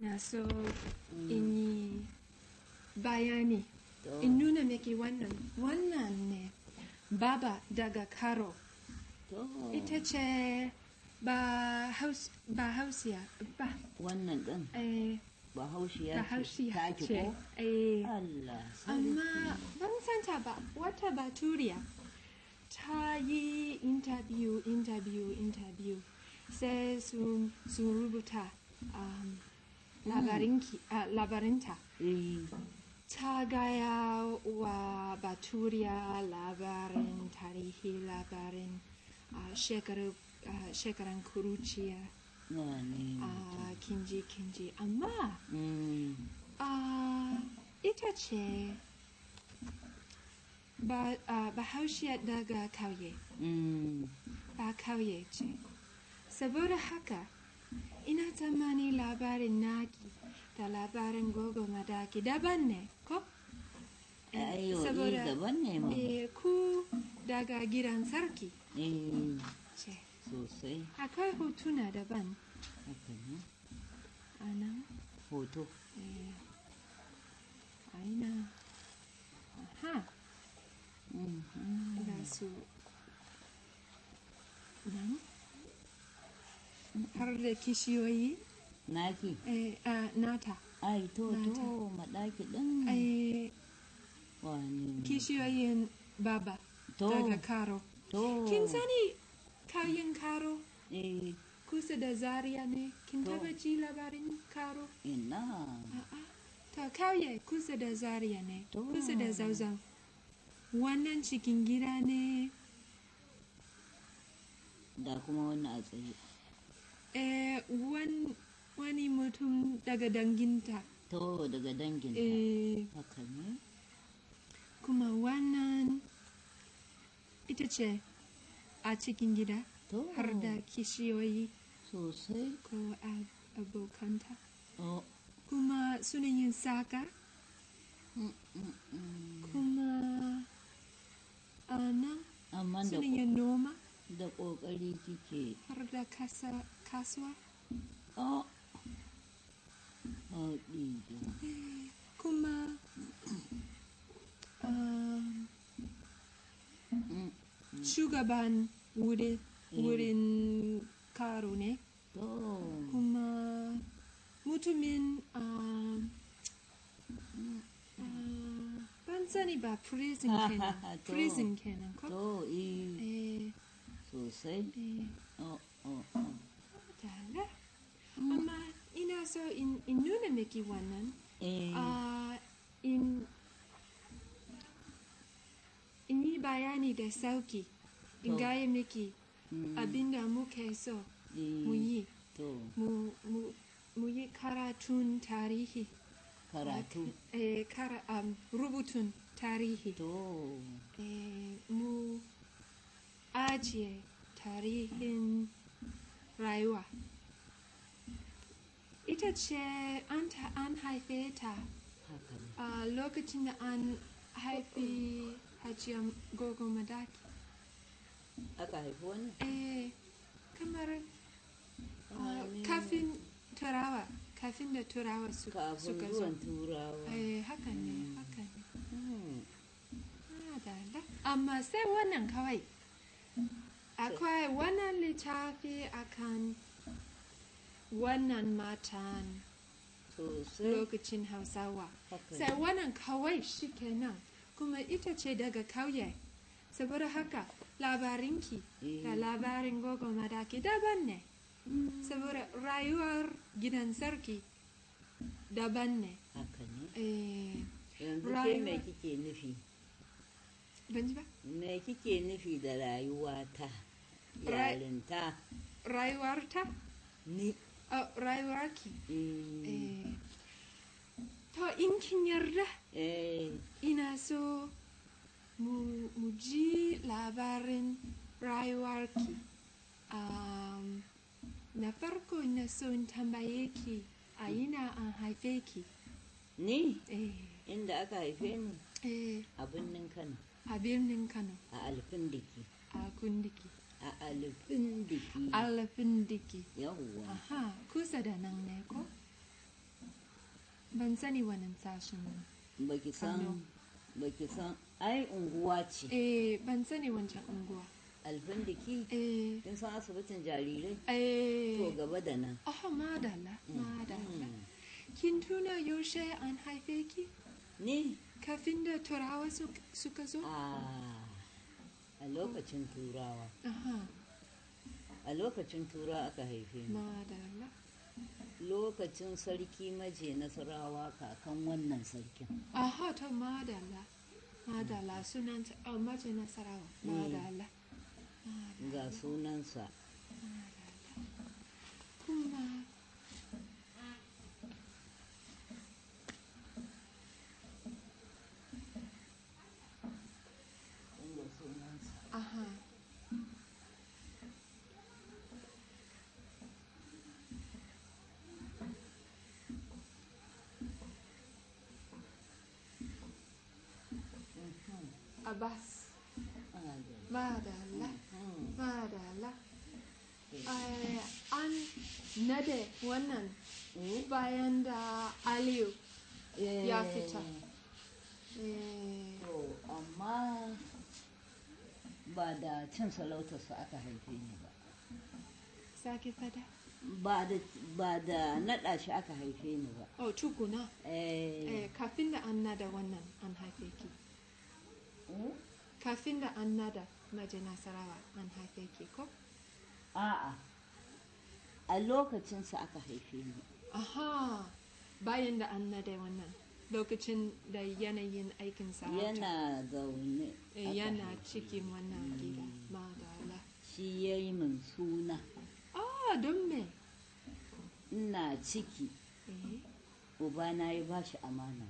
na so in yi bayani To. in nuna miki wannan wannan ne baba daga karo To. ita ce ba haus ba hausiya ba Wannan ɗin eh, bahaushiya ba ce. hausiya Taki ce ko? eh, Allah sarki. amma ban santa ba wata baturiya ta yi interview interview interview sai sun sun rubuta um, labarinki ah, labarinta Eh, ta gaya wa baturiya labarin tarihi labarin ah, shekaru- ah, shekaran kuruciya na ne. a kinji kinji amma Mm, Ah, ita ce ba ah, bahaushiya daga kauye mm, ba kauye ce saboda haka ina tsammani labarin naki da labarin gogo madaki daban ne ko Ayo, eh, daban ne ma. eh, ku daga gidan sarki Eh, ce sosai. akwai hotuna daban Haka ne. a nan Hoto. eh, aina aha Mm, mm. ga su nan har da kishiyoyi Naki. eh, a nata Ai, to, Nata. to, maɗaki ɗin. eh, Wani. kishiyoyin baba To. daga karo To. kin sani kauyen karo Eh, kusa da zaria ne kin To. taba ji labarin karo ina. a'a ta kauye kusa da zaria ne To. kusa da zauzan wannan cikin gida ne Da kuma wannan a tsaye. eh, wan- wani mutum daga danginta To, daga danginta. eh, Haka ne. kuma wannan ita ce a cikin gida To. har da kishiyoyi Sosai. ko ab- abokanta Oh. kuma suna yin saka Mm, mm, mm. kuma ana Amma da suna yin noma da ƙoƙari kike. har da kasa, kasuwa Oh. Oh, ɗiɗi. kuma um, Mm, shugaban wurin, Mm. wurin karo ne To. kuma mutumin um, uh, ban sani ba prison kenan To. prison kenan ko To, eh, eh, sosai. eh, Oh, oh, oh. dala. amma ina so in, in nuna miki wannan Eh, uh, in in yi bayani da sauki in To. gaya miki mm, abinda muke so eh, mu yi To, mu, mu, mu yi karatun tarihi karatu. eh, kara, um, rubutun tarihi To, eh, mu ajiye tarihin rayuwa ita ce an, ta, an haife ta haka ne. a lokacin da an haifi hajiyar gogo madaki Aka haifi wani? eh, kamar Ah, uh, ne. kafin turawa kafin da turawa su, Kafin suka zo zuwan turawa. eh, haka ne haka ne Mm, Ah, da- da. amma sai wannan kawai akwai wannan littafi akan wannan matan Sosai. lokacin hausawa Haka sai ne. wannan kawai shi kenan kuma ita ce daga kauye saboda haka labarinki da Eh. labarin gogo madaki daban ne saboda rayuwar gidan sarki daban ne Haka ne. eh, Yanzu ke Rayuwa- me kike nufi? ban ji ba Me kike nufi da rayuwa ta? Ra- Yarinta. rayuwarta Ni. oh, rayuwarki Mm, eh, to in kin yarda eh, ina so mu, mu ji labarin rayuwarki um, na farko ina so in tambaye ki a ina an haife ki Ni eh, inda aka haife ni eh, a birnin Kano, a birnin kano a Alfindiki. a kundiki A Alfindiki. alfindiki Yawwa. aha kusa da nan ne ko ban sani wannan sashen baki san Kano. baki san ai unguwa ce eh ban sani wancan unguwa alfindiki eh kin san asibitin jarirai to eh gaba da nan oh madalla madalla Mm. kin tuna yaushe an haife ki ni kafin da turawa su- suka zo a a lokacin turawa aha a lokacin turawa aka haife ni madalla lokacin sarki maje nasarawa kakan wannan sarkin aha to madalla madalla sunan oh, mace nasarawa madalla ga sunansa kuma ga sunansa aha abbas madalla madalla Eh, an nade wannan bayan da aliyu ya fita Eh, to amma ba da cin sarautarsa aka haife ni ba sake fada ba da ba da naɗa shi aka haife ni ba oh tukuna eh eh, kafin da an nada wannan an haife ki mm? kafin da an nada maje nasarawa an haife ki ko a'a a lokacinsa aka haife ni aha bayan da an nada wannan lokacin da yanayin aikin sarauta yana zaune eh, aka yana haife cikin ni. wannan gida madala shi ya yi min suna ah don me ina ciki eh ubana ya ba shi amana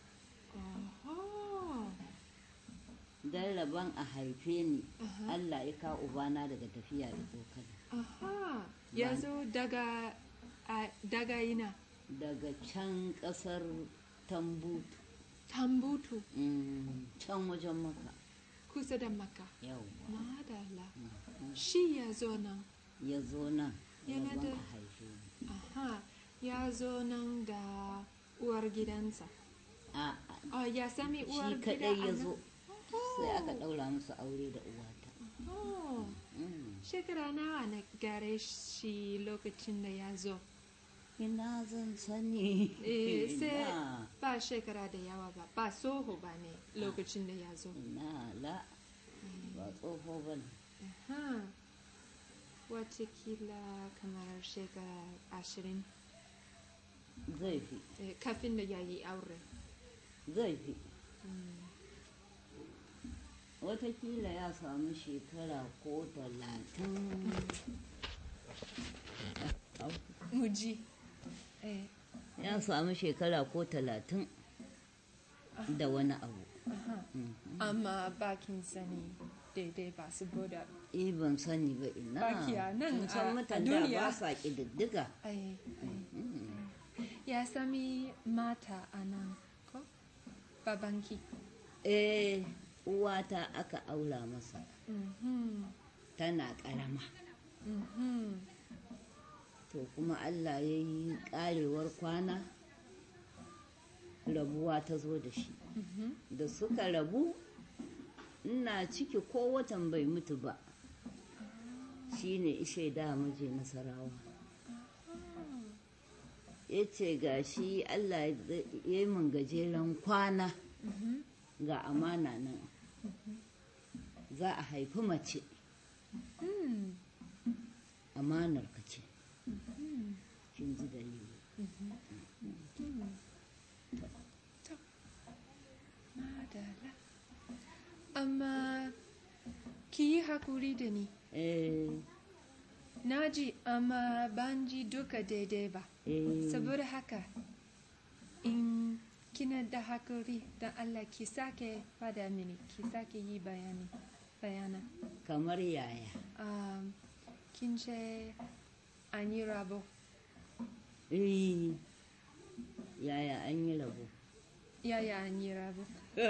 aha don rabon a haife ni Aha. allah ya ka ubana daga tafiya da tsokana aha ya zo daga a- daga ina daga can ƙasar tambutu tambutu Mm, can wajen maka kusa da maka yau madala shi ya zo nan ya zo nan Yana rabon da- a haife ni aha ya zo nan da uwar gidansa a oh ya sami uwar shi gida kadai a ya nan? zo sai aka ɗaura musu aure da uwata Oh, Mm. shekara nawa na gare shi lokacin da ya zo ina zan sani Eh, sai ina ba shekara da yawa ba ba soho ba ne lokacin da ya zo ina la ba tsoho ba ne Aha. watakila kamar shekara ashirin zai fi eh, kafin da ya yi aure zai fi watakila ya samu shekara ko talatin muji eh, ya samu shekara ko talatin da wani abu aha. amma bakin sani daidai ba saboda eh ban sani ba ina Baki a nan Kin san a- a mutan da duniya. ba sa ƙididdiga ai, ai. ya sami mata a nan ko babanki eh uwata aka aura masa Mhm, tana ƙarama mhm. to kuma allah ya yi ƙarewar kwana rabuwa ta zo da shi Mhm. da suka rabu ina ciki ko watan bai mutu ba shi ne ishe da muje nasarawa ya ce ga shi allah ya yi min gajeren kwana Mhm. ga amana nan za a haifi mace Mm, amanar ka ce mhm. kin ji dalili To, madala. Amma ki yi hakuri da ni. eh Na ji amma ban ji duka daidai ba. eh Saboda haka, in kina da hakuri da Allah ki sake fada mini, ki sake yi bayani. Bayana. kamar yaya Um, kin ce an yi rabo. eh yaya an yi rabo Yaya an yi rabo?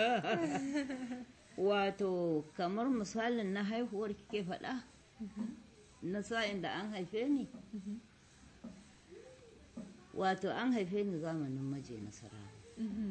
wato kamar misalin na haihuwar kike faɗa na sa'in da an haife ni wato an haife ni zamanin maje nasarawa Mhm.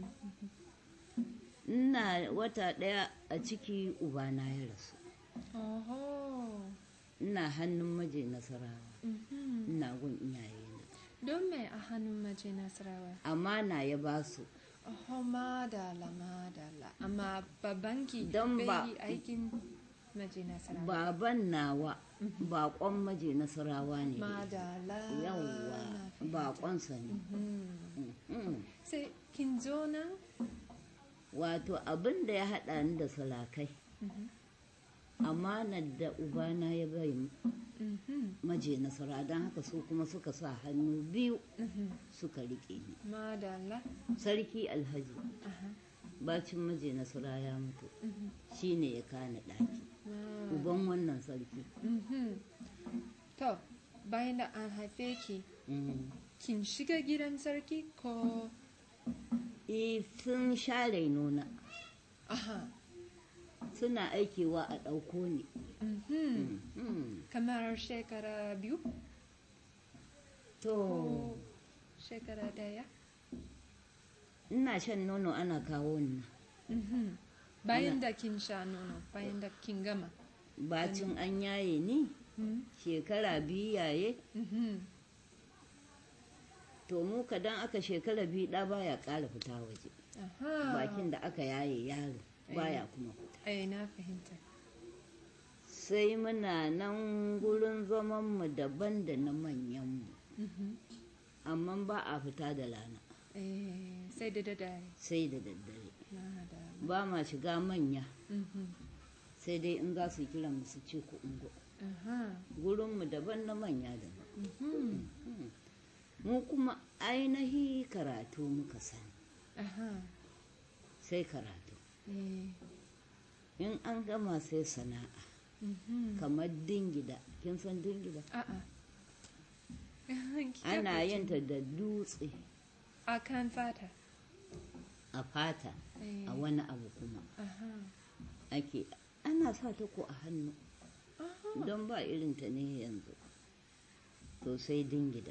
ina wata ɗaya a ciki ubana ya rasu Oho. ina hannun maje nasarawa Mhm. ina gun iyayena Don me a hannun maje Nasarawa? amana ya ba su Oho, madala, madala. Amma babanki Don ba- bai yi aikin maje Nasarawa. baban nawa baƙon maje nasarawa ne Madala. yawwa na fahimta. baƙonsa ne Mhm. Mhm. Sai kin zo nan? wato abin da ya haɗa ni da salakai Mhm. amanar da ubana ya bai Mhm. maje nasara don haka su kuma suka sa hannu biyu Mhm. suka riƙe ni Madala. sarki alhaji Aha. bacin maje nasara ya mutu Mhm. shine ya kani ɗaki Ma- uban wannan sarki Mhm. To, bayan da an haife ki, Mhm. kin shiga gidan sarki ko Eh, sun share nuna aha suna aikewa a ɗauko ni mhm. Mhm. kamar shekara biyu to ko shekara daya ina shan nono ana kawo ni Mhm. bayan da kin sha nono bayan da kin gama bacin an yaye ni Mhm. shekara biyu yaye Mhm. to mu kadan aka shekara biyu ɗa baya ƙara fita waje aha bakin da aka yaye yaro baya kuma fita ai na fahimta sai muna nan gurin zamanmu daban da na manyanmu Mhm. amma ba a fita da rana Eh, sai da dare sai da daddare na da ba ma shiga manya Mhm. sai dai in za su kira mu su ce ku ungo aha gurinmu daban na manya daban Mhm. mu kuma ainihi karatu muka sani aha sai karatu eh in an gama sai sana'a Mhm. kamar dingida kin san dingida A'a. Ki ana tabbata. yin ta da dutse A kan fata. a fata Eh, a wani abu kuma Aha. ake ana sa ta ko a hannu Aha. don ba irin ta ne yanzu to sai dingida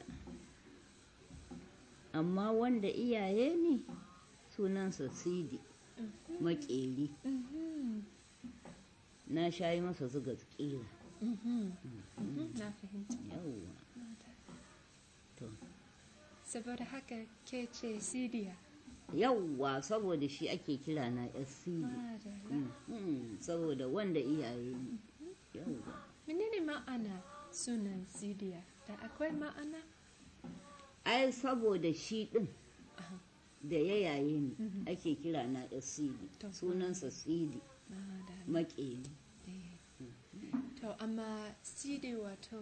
amma wanda iyaye ne sunansa sidi makeri Mhm. na shayi masa zuga kira Mhm. Mhm. Na fahimta. yawwa to Saboda haka ke ce Sidiya. yawwa saboda shi ake kira na yar sidi Madalla. Mm, mm, saboda wanda iyaye ne yawwa Menene ma'ana sunan Sidiya? Da akwai ma'ana? ai saboda shi din Aha. da ya yaye ni Mhm. ake kira na yar sidi To. sunansa sidi Madalla. makeri Eh. To, amma Sidi wato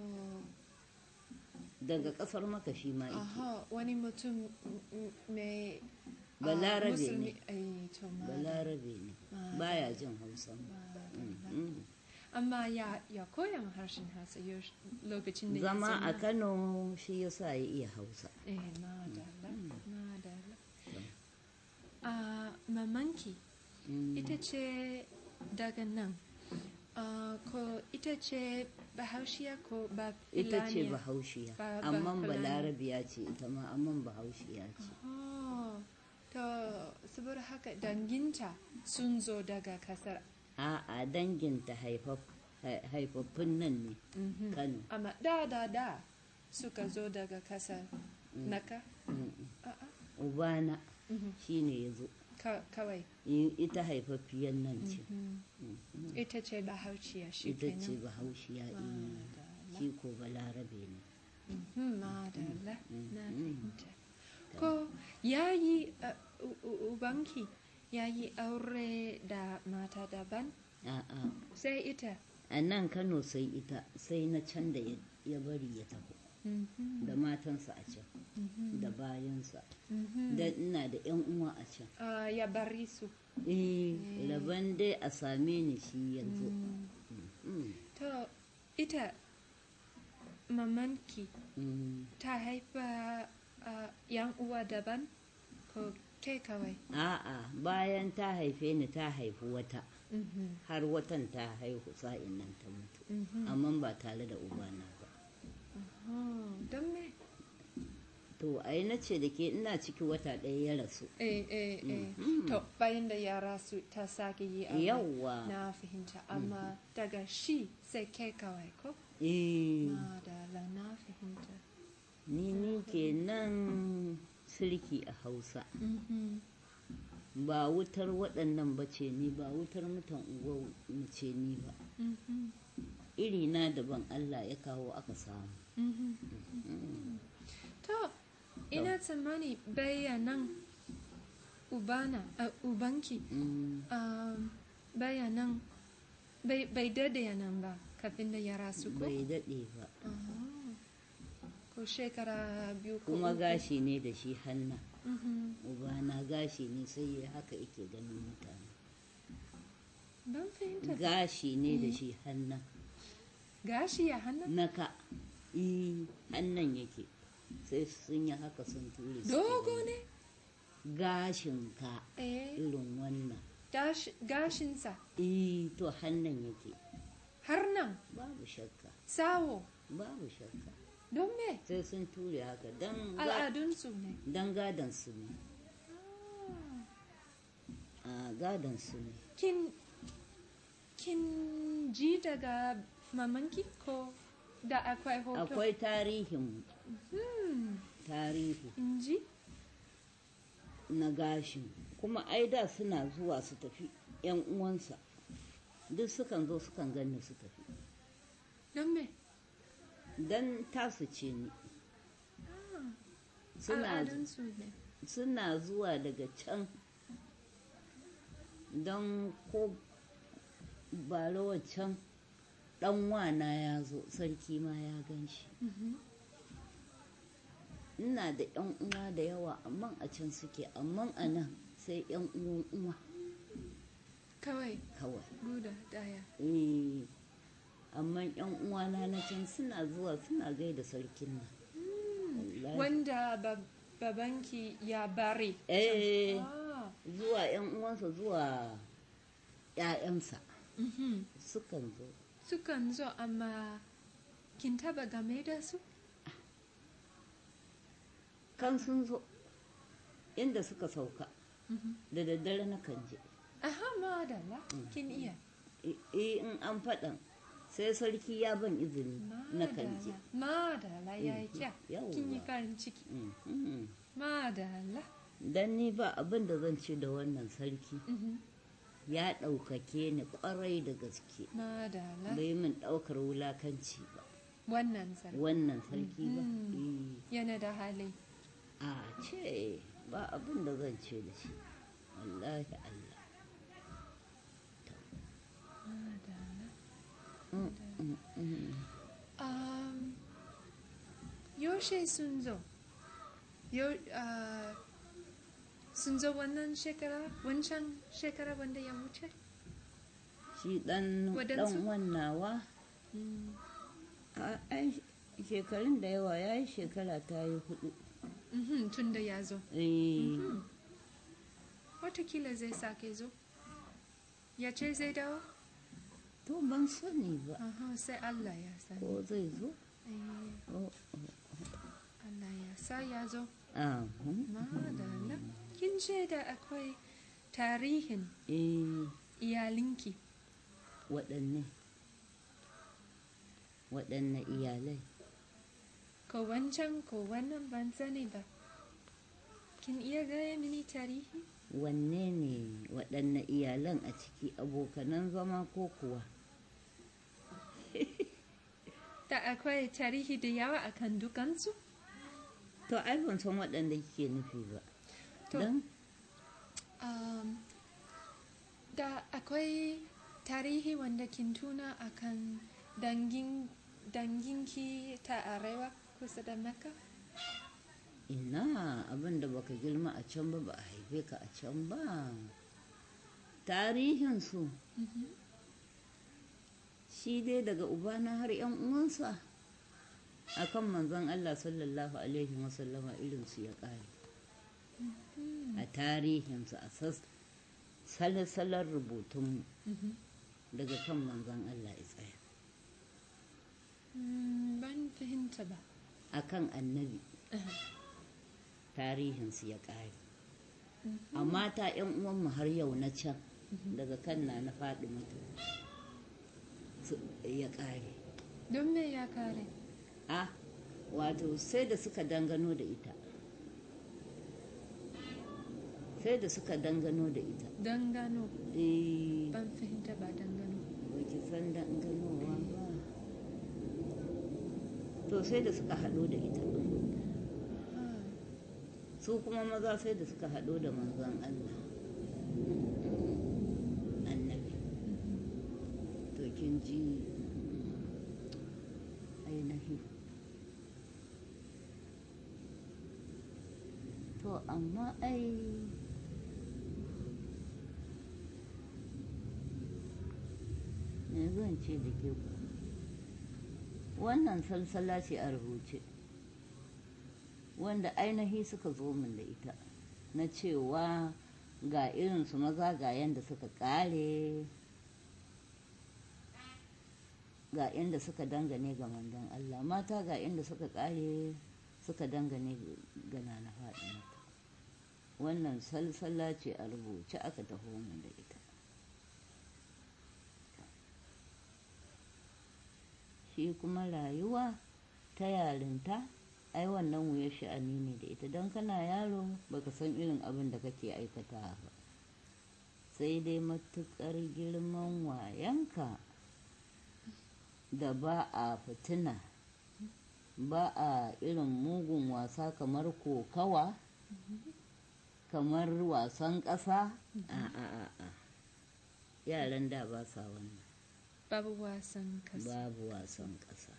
daga kasar maka shi ma yake Aha, wani mutum m- m- mai ah, Balarabe musulmi- ne. eh, to ma- balarabe ne ma- baya jin hausa ma- Mm, ma- mm. Amma ya, ya koya ma harshen Hausa yaushe- lokacin da ya zama a zama- kano shi yasa ya iya hausa Eh, madalla, madalla. Ah, mamanki Mm. ita ce daga nan. Ah, ko ita ce bahaushiya ko ba ita ce Fulaniya? bahaushiya Ba- ba amma Fulani. balarabiya ce ita ma amma bahaushiya ce Oh, to saboda haka danginta sun zo daga kasar a'a danginta haifaf- hai- haifaffun nan ne Mhm. kano amma da da da suka zo daga kasar naka Mm, a'a ubana Mhm. shine ya zo Ka- kawai I- ita haifaffiyan nan ce Mhm. Mm, ita ce bahauciya shi ita ce kenan bahaushiya eh, Madalla. shi ko balarabe ne Mhm, madalla na mm. fahimta ko yayi uh, u- u- ubanki yayi aure da mata daban a'a sai ita a nan kano sai ita sai na can da ya ya bari ya taho Mhm, da matansa a can mhm, da bayansa mhm. da ina da yan uwa a can Ah, ya bari su eh laban dai a same ni shi yanzu Mm, To, ita mamanki mm. ta haifa uh, yan uwa daban ko ke kawai? a'a bayan ta haife ni ta haifi wata Mhm, har watan ta haihu sa'in nan ta mutu mhm. amma ba tare da ubana ba Oh, don me? to ai na ce da ke ina ciki wata ɗaya ya rasu eh eh eh to bayan da yara su ta sake yi aure yawwa na fahimta amma daga shi sai kai kawai ko eh madala na fahimta ni ni kenan sirki a hausa Mhm. ba wutar waɗannan ba ce ni ba wutar mutan unguwar mu ce ni ba Mhm. iri na daban allah ya kawo aka samu Mhm. to ina tsammani bayanan ubana a ubanki Mm, um, bayanan bai bai dade nan ba kafin da ya rasu ko bai daɗe ba Ah. ko shekara biyu ko kuma uku. gashi ne da shi hanna Mhm. ubana gashi ne sai ya haka yake ganin mutane ban fahimta ba. gashi ne da shi hanna gashi ya hana naka i hannan yake sai sun yi haka sun ture su dogo ne gashin ka eh irin wannan gash- gashinsa i to hannan yake har nan babu shakka sawo babu shakka don me sai sun ture haka dan ga- al'adunsu ne dan gadon su ne a gadon su ne kin kin ji daga mamanki ko da akwai hoto akwai tarihin hmm. tarihi in ji na gashin kuma ai da suna zuwa su tafi yan uwansa duk sukan zo sukan ganni su tafi don me dan tasu ce ni suna al'adunsu ne suna zuwa daga can don ko bara can dan wana ya zo sarki ma ya gan shi Mhm. ina da yan uwa da yawa amma a can suke amma a nan sai yan uwan uwa kawai kawai guda daya eh amma yan uwana na can suna zuwa suna gaida sarkin nan Wallahi. wanda bab- babanki ya bari eh ah. zuwa yan uwansa zuwa ƴaƴansa mhm. sukan zo sukan zo amma kin taba game da su kan sun zo inda suka sauka Mhm. da daddare na kan je aha madalla kin iya eh in an faɗan sai sarki ya ban izini na kan je madalla madalla ya yi kyau Yawwa. kin yi farin ciki Mhm. madalla dan ni ba abin da zan ce da wannan sarki Mhm. ya ɗaukake ni ƙwarai da gaske madalla bai min ɗaukar wulakanci ba wannan sarki wannan sarki ba Mhm. yana da hali Eh, a ce ba abin da zan ce da shi wallahi Allah madalla Mm, mm, mm. Um, yaushe sun zo? Yo, uh, sun zo wannan shekara, wancan shekara wanda ya wuce? shi ɗan Waɗansu? ɗan wannawa a ai shekarun da yawa ya yi shekara ta yi hudu Mhm, tun da ya zo. Eh, Watakila zai sake zo. Ya ce zai dawo? to ban sani ba Aha, sai Allah ya sani. ko zai zo Eh, Oh, Allah ya sa ya zo. ah, hmm. Madalla. Kin ce da akwai tarihin eh iyalinki. waɗanne waɗanne iyalai Ko wancan ko wannan ban sani ba. Kin iya gaya mini tarihi? wanne ne waɗanne iyalan a ciki abokanan zama ko kuwa Da akwai tarihi da yawa akan dukansu? to ai ban san waɗanda kike nufi ba To, don um, da akwai tarihi wanda kin tuna akan dangin danginki ta arewa kusa da Mecca? ina abin da baka girma a can ba ba a haife ka a can ba tarihinsu shi dai daga ubana har yan uwansa akan manzon Allah sallallahu alaihi wasallama irinsu ya ƙare a tarihinsu a sas- salsalar rubutunmu daga kan manzon Allah ya tsaya Mm, ban fahimta ba. akan annabi tarihinsu ya ƙare a mata 'yan uwanmu har yau na can daga kan na na faɗi mutu ya ƙare Don me ya kare? a wato sai da suka dangano da ita sai da suka dangano da ita Dangano. eh Ban fahimta ba dangano. baki san danganowa ba to sai da suka haɗo da ita Ah, su kuma maza sai da suka haɗo da manzon Allah annabi to kin ji ainihi to amma ai me zan ce da ke ku wannan salsala ce a rubuce wanda ainihi suka zo min da ita na cewa ga irinsu maza ga yadda suka kare ga inda suka dangane ga mandan Allah mata ga inda suka kare suka dangane ga nana faɗi wannan salsala ce a rubuce aka taho min da ita shi kuma rayuwa ta yarinta ai wannan wuyar sha'ani ne da ita don kana yaro baka san irin abin da kake aikata ba sai dai matukar girman wayanka da ba a fitina ba a irin mugun wasa kamar kokawa kamar wasan ƙasa a a a a yaran da ba sa wannan Babu wasan kasa. babu wasan ƙasa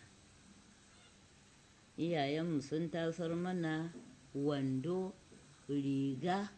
iyayenmu sun tasar mana wando riga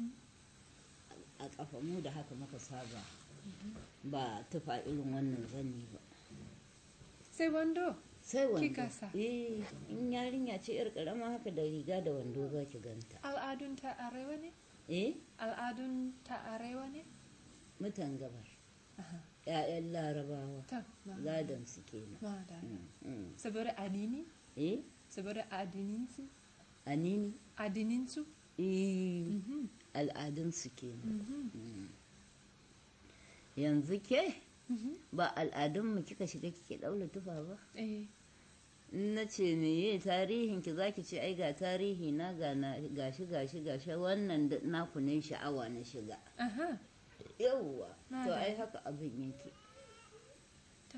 a ƙafa mu da haka muka saba ba tufa irin wannan zani ba Sai wando. sai wando Kika sa? eh in yarinya ce yar karama haka da riga da wando za ki ganta Al'adun ta arewa ne? eh Al'adun ta arewa ne? mutan gabar Aha. 'ya'yan larabawa Ta. ma- gadon su kenan ma da. Mm, mm. Saboda addini? eh Saboda addininsu? anini Addininsu? eh Mhm. al'adunsu kenan Mhm. yanzu ke Mhm. ba al'adunmu kika shiga kike ɗaura tufa ba Eh. in na ce meye tarihin ki zaki ce ai ga tarihi na ga na gashi gashi gashi wannan da naku ne sha'awa na shiga Aha. yawwa Na to da. ai haka abin yake To.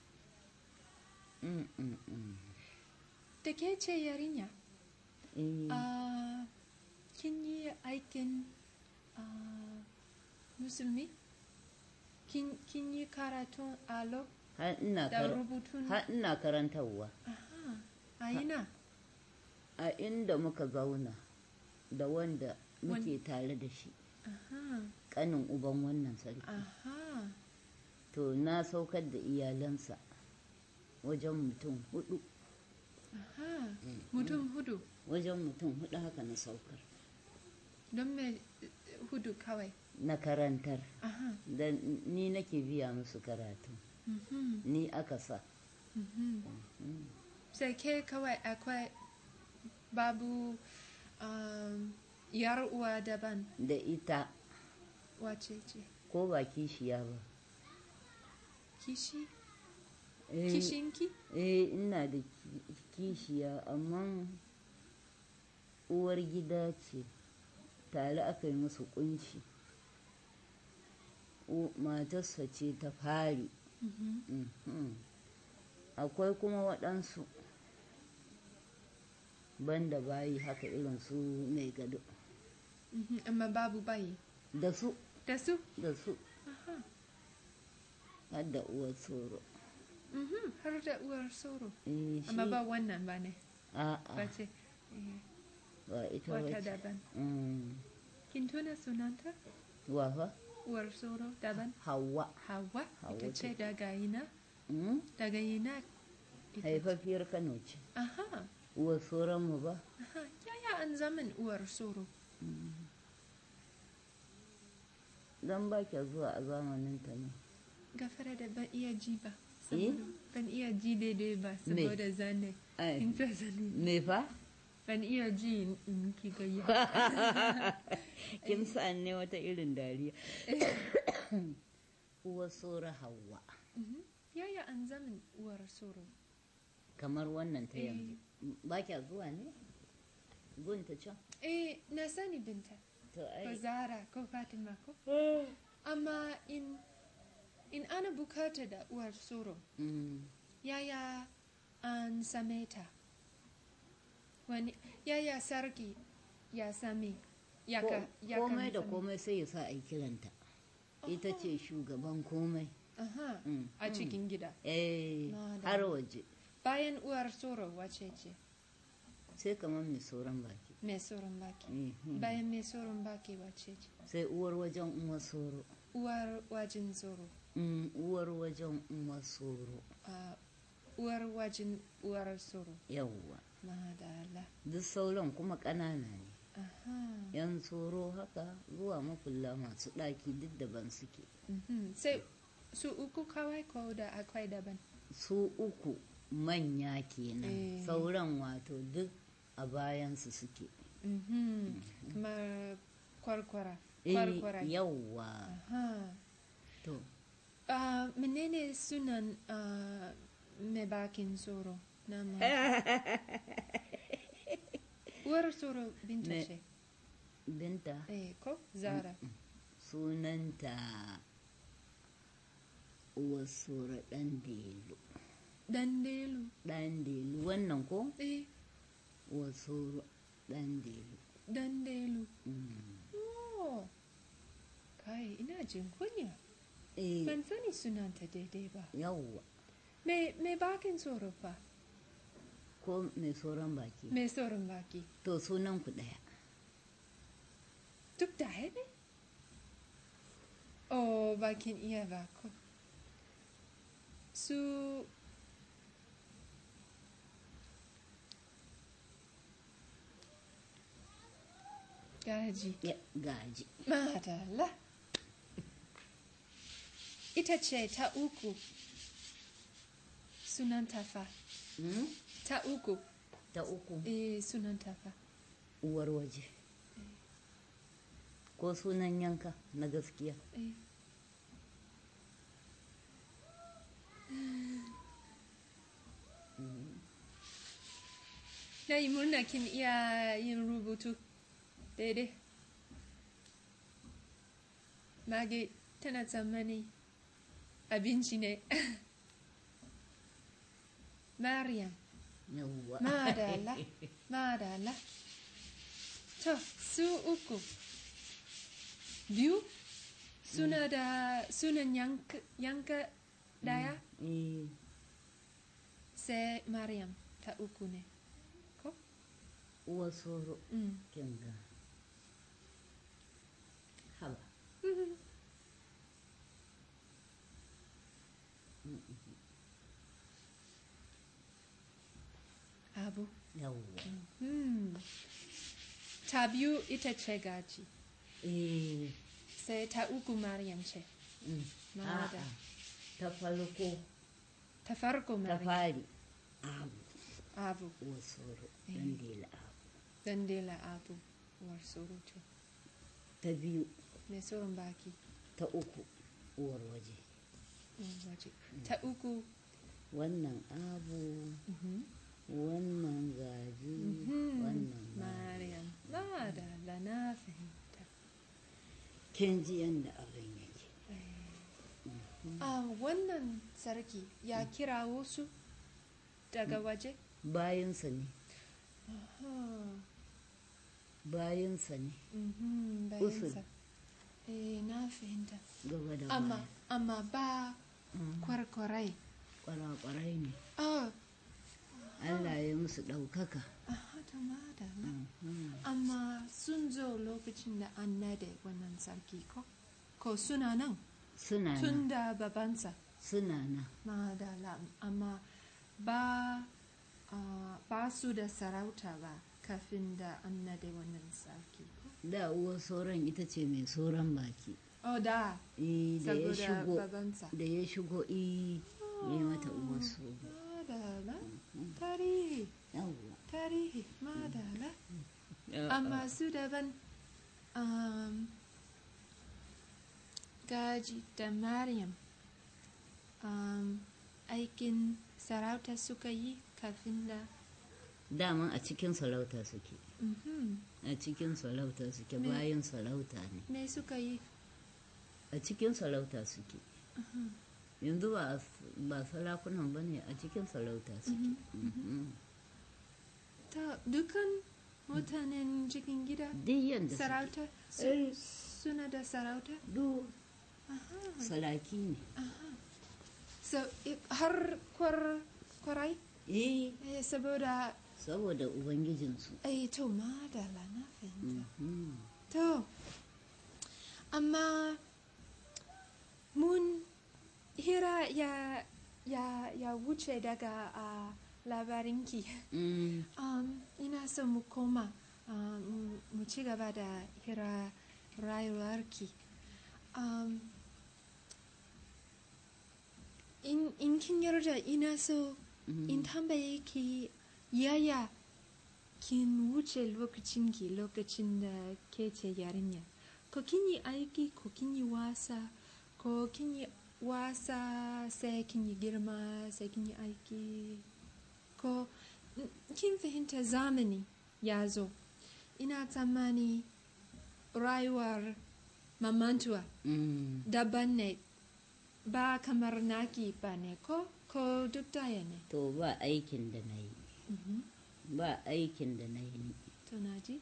Mm, mm, mm. Da ke ce yarinya? Eh, Ah, kin yi aikin ah, musulmi? Kin, kin yi karatun alo har ina da kar- rubutun? har ina karantarwa Aha. A ina? a inda muka zauna da wanda muke tare da shi Aha. kanin uban wannan sarki Aha. to na saukar da iyalansa wajen mutum hudu Aha. Mutum hudu. wajen mutum hudu haka na saukar Don me eh, hudu kawai? na karantar Aha. da ni nake biya musu karatu Mhm. ni aka sa Mhm. Sai ke kawai akwai babu um, yar uwa daban da ita wace ce? ko ba kishiya ba Kishi? Eh, Kishinki? eh ina da ki- kishiya amma uwar gida ce tare aka yi musu kunshi U- matarsa ce ta fari Mhm. Mhm. akwai kuma waɗansu banda bayi haka irin su mai gado Mhm. Amma babu bayi. da su Da su? da su Aha. har da uwar tsoro Mhm. Har da uwar sauro. Eh, Amma shi- ba wannan ba ne. a'a Ba ce. eh, ba ita Wata wace daban. Mm. Kin tuna sunanta? wa fa Uwar sauro daban. hawa Hawa. Hauwa Ita ce ce. daga ina? Mm? Daga ina? ita- haifafiyar kano ce Aha. uwar tsoron mu ba Aha. Yaya an zaman uwar sauro? don ba kya zuwa a zamanin ta ne Gafara da ban iya ji ba. Eh? Saboda ban iya ji daidai ba Me? saboda zane. ai In ta zane. me fa ban iya ji in- in ki gayya kin sa'an ne wata irin dariya uwar sora hawa Mhm. yaya an zamin uwar soro kamar wannan ta Eh. yanzu ba kya zuwa ne gunta can eh na sani binta to ko ai zara ko fatima ko amma in in ana bukata da uwar soro Mm. yaya an same ta wani yaya sarki ya same ya ka ya kan komai da same- komai sai ya sa a yi kiranta ita ce shugaban komai Aha, Mm, a mm. cikin gida eh Na da- har waje bayan uwar soro wace ce sai kamar mai sauran baki mai soron baki Mhm. bayan mai soron baki wace ce sai uwar wajen uwar soro uwar wajen soro Mm, uwar wajen uwar soro a uwar wajen uwar soro yawwa madala duk sauran kuma ƙanana ne aha yan tsoro haka zuwa makulla masu ɗaki duk daban suke mhm. sai su uku kawai ko da akwai daban su uku manya kenan Eh. sauran wato duk a bayansu suke Mhm. kamar kwarkwara Eh, kwarkwara yawwa aha to Ah, menene sunan ah, mai bakin soro na ma uwar soro binta Me- ce binta eh ko zara sunanta uwar sura ɗan delu dandelu ɗan delu wannan ko eh uwar sura ɗan delu dandelu Mm. oh kai ina jin kunya eh ban sani sunanta daidai ba yawwa mai mai bakin soro fa ko mai sauran baki mai soron baki to sunan ku ɗaya duk da ne oh bakin iya ba ko su gaji ya gaji madalla ita ce ta uku sunanta fa Mm? ta uku ta uku eh sunanta fa uwar waje ko sunan yanka na gaskiya eh na yi murna kin iya yin rubutu daidai mage tana tsammani abinci ne mariam yawwa madala madala to su uku biyu suna da sunan yanka, yanka daya Eh, sai mariam ta uku ne ko uwar soro mm. kinga haba abu yawwa Hmm. Ta biyu ita ce gaji, eh sai ta uku Maryam ce. mm, Mada. a'a, ta farko Ta farko ta Maryam. fari abu Abu, uwar soro Eh. dan dela abu dandela abu, uwar surutu. ta biyu Mai tsoron baki, ta uku uwar waje uwar waje. Ta uku, wannan abu wannan gaji hmm, wannan ma Maryam. Madala na fahimta. kin ji yadda abin yake Ah, wannan sarki ya kira wasu daga waje? bayansa ne Ah, bayansa ne mhm, Usul. bayansa. Eh, na fahimta. gaba da Amma, baya amma ba Mm, kwarkwarai. kwarakwarai ne Oh, Allah ya musu ɗaukaka aha, ta madalla. Mhm. Amma sun zo lokacin da an nade wannan sarki ko? Ko suna nan suna tun nan da babansa. suna nan Madalla, amma ba, ah, ba su da sarauta ba kafin da an nade wannan sarki ko? da uwar sauran ita ce mai sauran baki Oh, da, Eh, da ya saboda shigo babansa. da ya shigo i ya mata uwar su Madalla, tarihi, yawwa tarihi madala amma su daban um, gaji da maryam um, aikin sarauta suka yi kafin da daman a cikin sarauta suke Mhm. a cikin sarauta suke Me- bayan sarauta ne me suka yi a cikin sarauta suke yanzu ba ba sarakunan ba ne a cikin sarauta suke Mhm. ta dukan mutanen cikin gida duk yadda suke sarauta su- Eh. suna da sarauta duk Aha. saraki ne so i- har kwar kwarai eh eh, saboda saboda ubangijinsu eh to madala na fahimta Mhm. to amma mun hira ya ya ya wuce daga a labarinki Mm. um, ina son mu koma um, mu- mu ci gaba da hira rayuwarki um, in, in kin yarda ina so in tambaye ki yaya kin wuce lokacin ki lokacin da ke ce yarinya ko kin yi aiki ko kin yi wasa ko kin yi wasa sai kin yi girma sai kin yi aiki ko n- kin fahimta zamani ya zo ina tsammani rayuwar mamantuwa Mm. daban ne ba kamar naki ba ne ko ko duk daya ne to ba aikin da na yi Mhm. ba aikin da na yi to na ji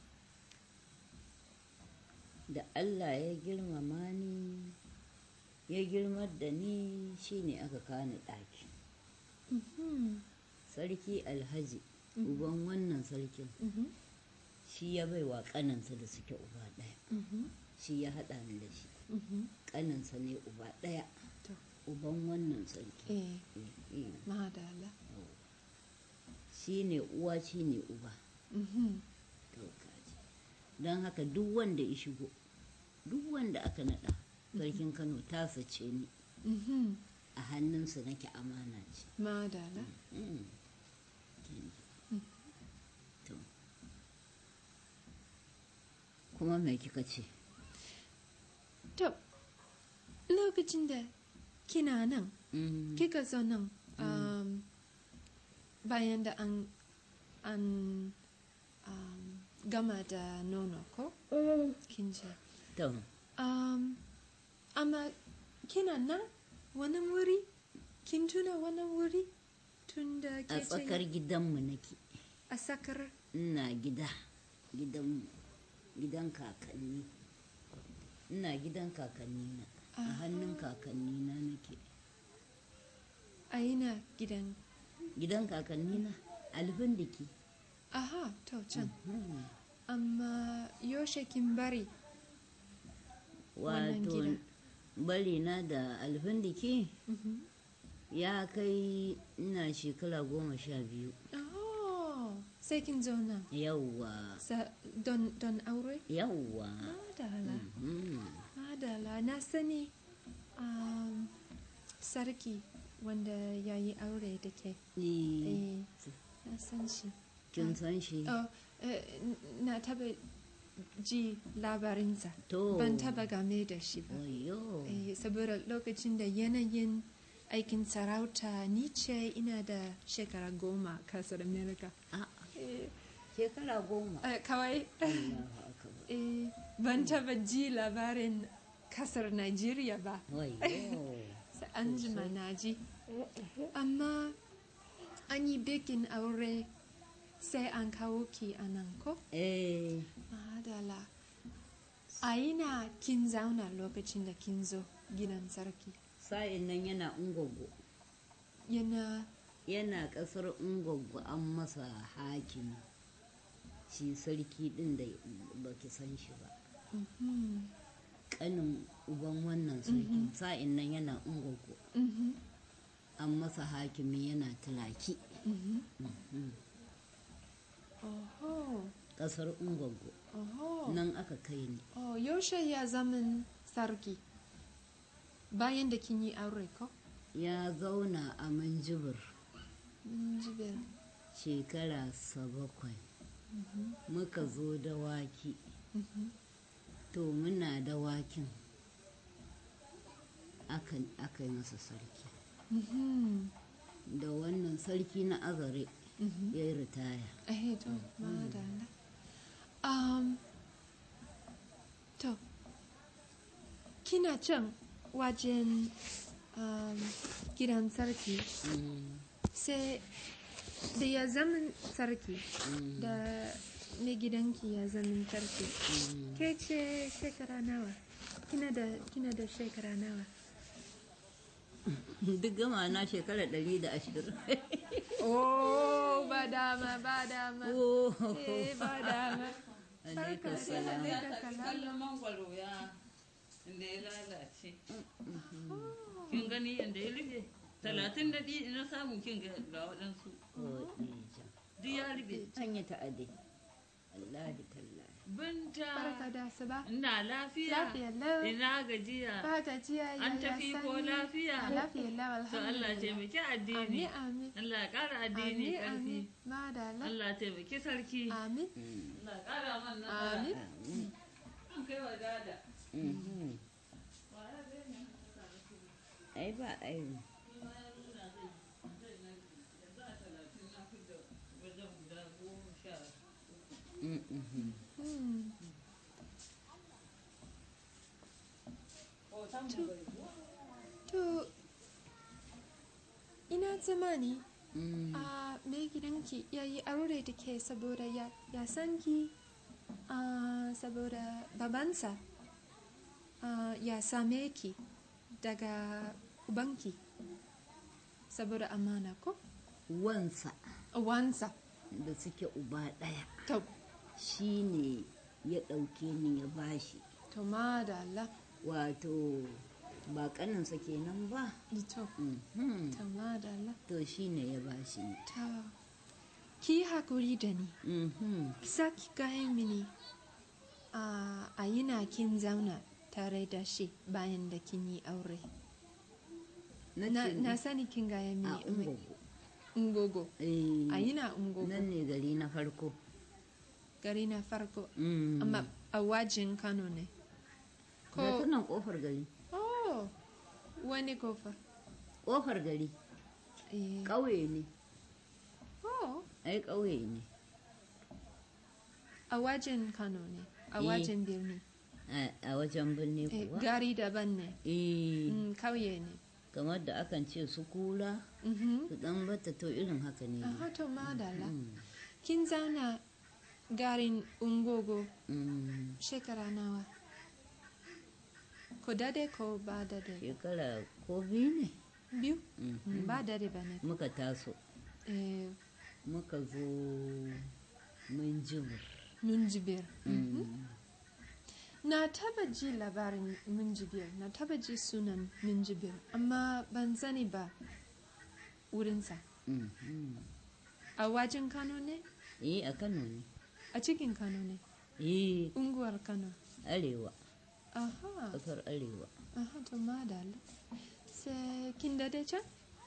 da Allah ya girmama ni ya girmar da ni shine aka kani ɗaki Mhm. sarki alhaji uban wannan sarkin Mhm. shi ya bai wa ƙaninsa da suke uba ɗaya Mhm. shi ya haɗa ni da shi Mhm. ƙaninsa ne uba ɗaya to uban wannan sarki eh Eh, eh. madala shi ne uwa shi ne uba Mhm. to kaji don haka duk wanda ya shigo duk wanda aka naɗa sarkin kano tasa ce ni Mhm. a hannunsa nake amana ce madala Mm. Kin ji. To. kuma me kika ce to lokacin da kina nan Mm. kika zo nan um, bayan da an an um, gama da nono ko kin ce to um, amma kina nan wani wuri kin tuna wani wuri tun da a ke ce tsakar gidanmu nake a sakar ina gida gidanmu gidan kakanni ina gidan kakanni na a hannun kakanni na nake a ina gidan gidan kakanni na albindiki aha to can Hmm. amma yaushe kin bari Wannan wato gida. bari na da albindiki Mhm. ya kai ina shekara goma sha biyu oh sai kin zo nan yawwa Sa- don don aure yawwa madala Mhm. madala na sani um, sarki wanda ya yi aure da ke Eh, eh na san shi kin san shi oh, eh, n- na taba ji labarinsa to ban taba game da shi ba wayo Eh, saboda lokacin da yanayin aikin sarauta ni ce ina da shekara goma kasar america a Eh, shekara goma eh, kawai Allahu akbar eh, ban taba ji labarin kasar nigeria ba wayo sai an jima na ji amma an yi bikin aure sai an kawo ki a nan ko eh madala a ina kin zauna lokacin da kin zo gidan sarki sa'in nan yana ungogo yana yana kasar ungogo an masa hakimi shi sarki din da baki san shi ba mhm, kanin uban wannan sarkin sa'in nan yana ungogo mhm, an masa hakimi yana tulaki mhm. Mhm. oho kasar ungogo oho nan aka kai ni oh, yaushe ya zaman sarki bayan da kin yi aure ko ya zauna a manjibir Minjibir. shekara sa bakwai muka zo dawaki Mhm. to muna dawakin aka aka yi masa sarki Mhm. da wannan sarki na azare Mhm. ya yi ritaya Eh, to, madalla. Um, to, kina can wajen um, gidan sarki Mm, sai da ya zaman sarki mm, da mai gidanki ya zaman sarki. mm. Ke ce shekara nawa? Kina da, kina da shekara nawa? duk gama na shekara ɗari da ashirin Oh, ba dama, ba dama. Oh, Eh, ba dama. alaikun Barka dai, salam alaikun salam. kallon mangwaro ya inda ya lalace kin gani yadda ya rufe talatin da ɗi na samu kin ga ga waɗansu Oh, Dija. duk ya rufe an yi ta'adi Allah da tallahi binta Barka da asuba. ina lafiya Lafiya lau. ina gajiya Ba gajiya ya an ya tafi ko sanyi. lafiya A lafiya lau to Allah alhamdulillah. taimaki Amin addini amin. Allah ya ƙara addini Amin ƙarfi amin. Madalla. Allah taimaki sarki Amin. Allah ya ƙara man Amin. Amin. an kai wa dada Mhm. ai ba ai Mm, mhm. Hmm. To, ina tsammani Mm, a mai gidanki ya yi aure da ke saboda ya, ya san ki ah, saboda babansa ah, ya same ki daga ubanki saboda amana ko? wansa Wansa. da suke uba ɗaya To, shi ne ya ɗauke ni ya bashi to madalla. wato ba ƙaninsa kenan ba To, Mhm. to madalla. to shi ne ya bashi ni To, ki hakuri da ni. Mhm. Saki gaya mini a a yana kin zauna tare da shi bayan da kin yi aure. na Na, ce na sani kin gaya a mini ungogo ungogo. Eh, A yana ungogo nan ne gari na farko gari na farko. Mm. Amma a wajen Kano ne. ga Ko, tunan ƙofar gari oh, wani kofa. ƙofar gari Eh, ƙauye ne oh, ai ƙauye ne a wajen Kano ne. A Eh. wajen birni. a a wajen birni Eh, kuwa gari daban ne. eh Mm, kauye ne. kamar da akan ce su kula Mhm. su dan bata to irin haka ne Aha, to madalla. Mm, Kin zauna garin Ungogo mm, shekara nawa? Ko dade ko ba dade? shekara ko biyu ne Biyu? Mm, Mm, Ba dade ba ne. muka taso Eh, muka zo mun jibir Minjibir. Mm, Na taba ji labarin Minjibir, na taba ji sunan Minjibir, amma ban sani ba wurinsa. mm, mm. A wajen Kano ne? eh a kano ne A cikin Kano ne? eh Unguwar Kano. arewa Aha, kasar arewa aha, to madalla. Sai kin dade can?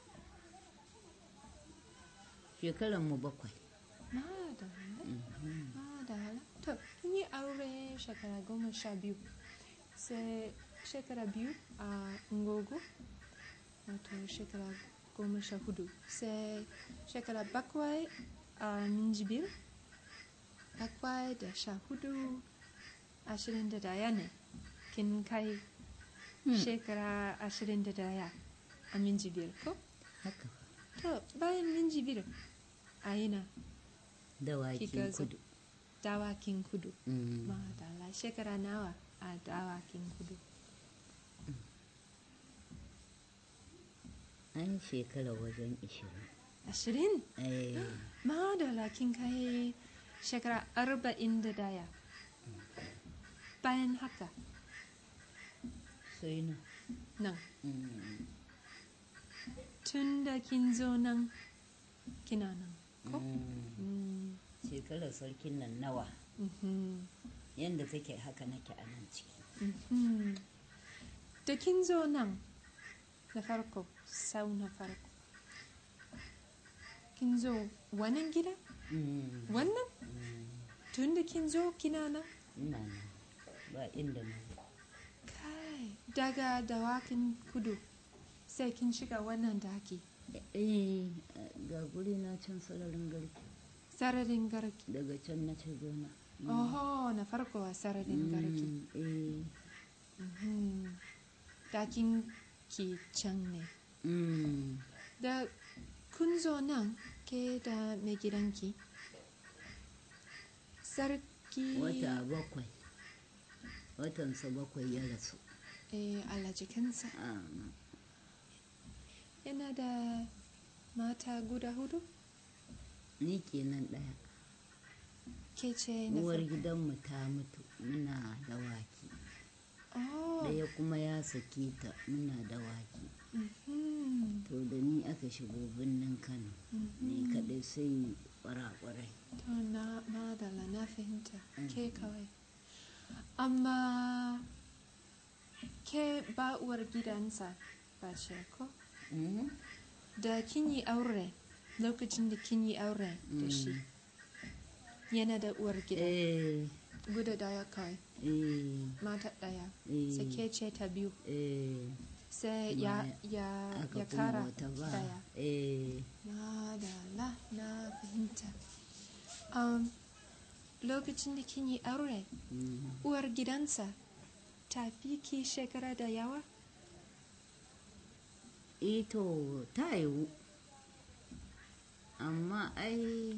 shekaran mu bakwai Madalla. Mhm. Madalla. To, kin yi aure shekara goma sha biyu. Sai shekara biyu a Ngogo, wato shekara goma sha hudu. Sai shekara bakwai a Minjibir, bakwai da sha hudu, ashirin da daya ne. Kin kai shekara ashirin da daya a Minjibir ko? haka To, bayan Minjibir a yana dawakin Kika zo. kudu dawakin kudu. Mm. Madalla shekara nawa a dawakin kudu. an shekara wajen ishirin Ashirin? eh Madalla kin kai shekara arba'in da daya. Bayan haka sai na nan, Mm, tun da kin zo nan kina nan. Ko? mm. Mm, shekarar sarkin nan nawa mhm, yadda take haka nake a nan ciki mhm. Da kin zo nan na farko, sau na farko. kin zo wannan gida Mm, wannan tun da kin zo kina nan ina nan ba inda na je. kai daga dawakin kudu sai kin shiga wannan daki eh ga guri na can sararin garki sararin garki daga can na ce gona oho na farko a sararin garki Mm, eh Mhm. dakin ki can ne mm, da kun zo nan ke da mai gidanki sarki wata bakwai watansa bakwai ya rasu eh, alajikansa Ah, yana da mata guda hudu ni kenan ɗaya ke ce na uwar farko gidanmu ta mutu muna dawaki oh, ɗaya kuma ya sake ta muna dawaki mhm, to da ni aka shigo birnin kano ni mhm. kaɗai sai kwarakwarai to na madala na fahimta ke kawai amma ke ba uwar gidansa ba ce ko Mhm. da kin yi aure lokacin da kin yi aure da shi yana da uwar gida eh guda daya kawai eh mata daya eh sai ke ce ta biyu eh sai Kuma ya ya aka ya kuma kara wata ba daya eh madala na fahimta um, lokacin da kin yi aure mm. uwar gidansa ta fi ki shekara da yawa eh to ta yiwu amma ai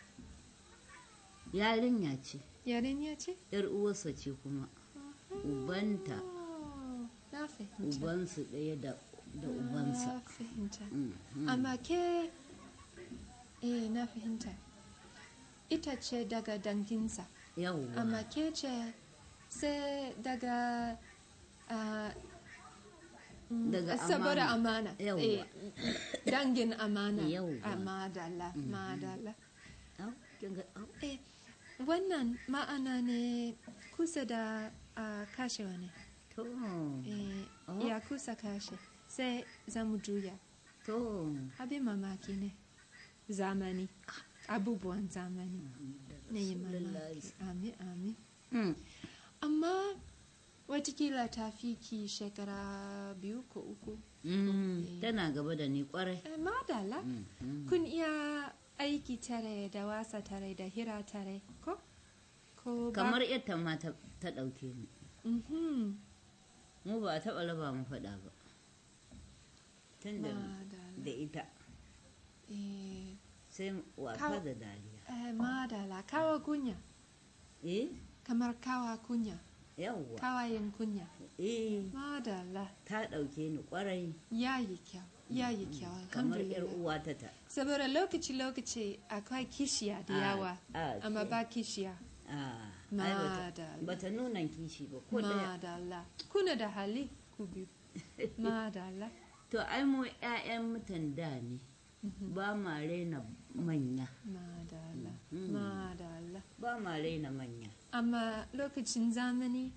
yarinya ce yarinya ce yar uwarsa ce kuma ubanta Oh, na fahimta ubansu ɗaya da da ubansa na fahimta Mm, mm. amma ke eh na fahimta ita ce daga danginsa yawwa amma ke ce sai daga ah, mm, Daga saboda amana Yawwa. eh, dangin amana Yawwa. a madala madala Au, kin ga- au. eh wannan ma'ana ne kusa da ah, kashewa ne to eh, Oh. ya kusa kashe sai za mu juya to abin mamaki ne zamani abubuwan zamani na yi mamaki amin amin Mm, amma watakila ta fi ki shekara biyu ko uku mm, tana gaba da ni kwarai eh, madala Mm, mm. kun iya aiki tare da wasa tare da hira tare ko ko ba kamar yadda ma ta ta ɗauke mu Mhm, mu ba a taɓa raba mu faɗa ba tun da madala da ita eh, sai wasa Kawo- da dariya eh, madala kawa kunya eh kamar kawa kunya yawwa kawayen kunya eh madala ta ɗauke ni kwarai ya yi kyau ya yi kyau kamar yar alhamdulillah uwata ta saboda lokaci-lokaci akwai kishiya da Ah, yawa ah, amma ke- ba kishiya ah ai bata- madala bata nuna kishi ba ko ɗaya madala kuna da hali ku biyu madala to ai mu 'ya'yan mutan da ne ba ma raina manya madala Mhm. madala ba ma raina manya amma lokacin zamani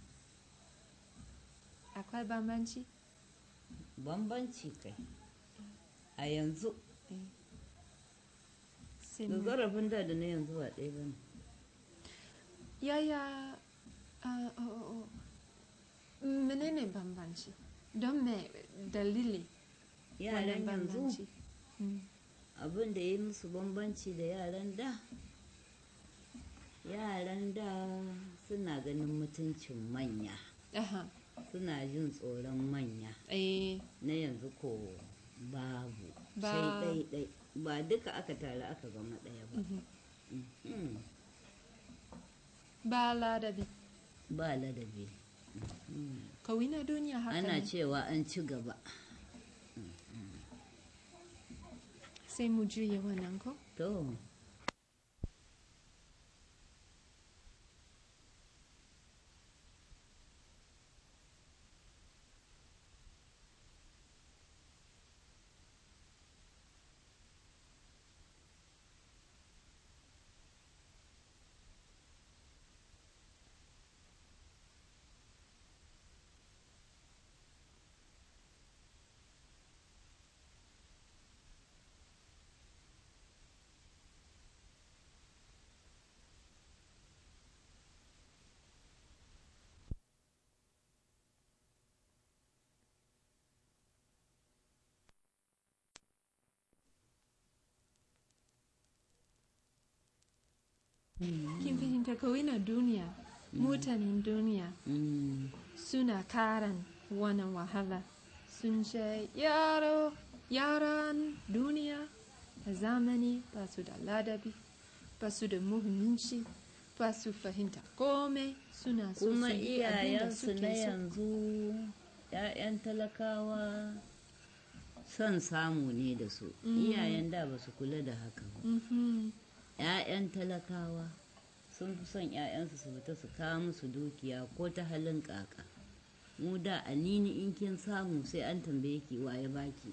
akwai bambanci bambanci kai a yanzu Eh. Sai da mu- zarafin da da na yanzu ba ɗaya ba ne yaya ah, oh, oh, oh. menene bambanci don me dalili yaran wannan yanzu bambanci Mm. abin da ya yi musu bambanci da yaran da yaran da suna ganin mutuncin manya Aha. suna jin tsoron manya Eh, na yanzu ko babu Ba- sai ɗaiɗai ba duka aka tare aka zama ɗaya ba mhm. Mhm. ba ladabi ba ladabi Mhm. kawai na duniya haka ana ne cewa an ci gaba sai mu juya wannan ko to kin fahimta kawai na duniya mutanen duniya Mm. suna karan wannan wahala sun ce yaro yaran duniya a zamani ba su da ladabi ba su da muhimmanci ba su fahimta komai suna so kuma su yi abin da iyayensu suke na so. yanzu 'ya'yan talakawa son samu ne da su Mm. iyayen da ba su kula da haka ba Mhm. 'ya'yan talakawa sun fi son 'ya'yansu su fita su kawo musu dukiya ko ta halin kaka mu da anini in kin samu sai an tambaye ki waye baki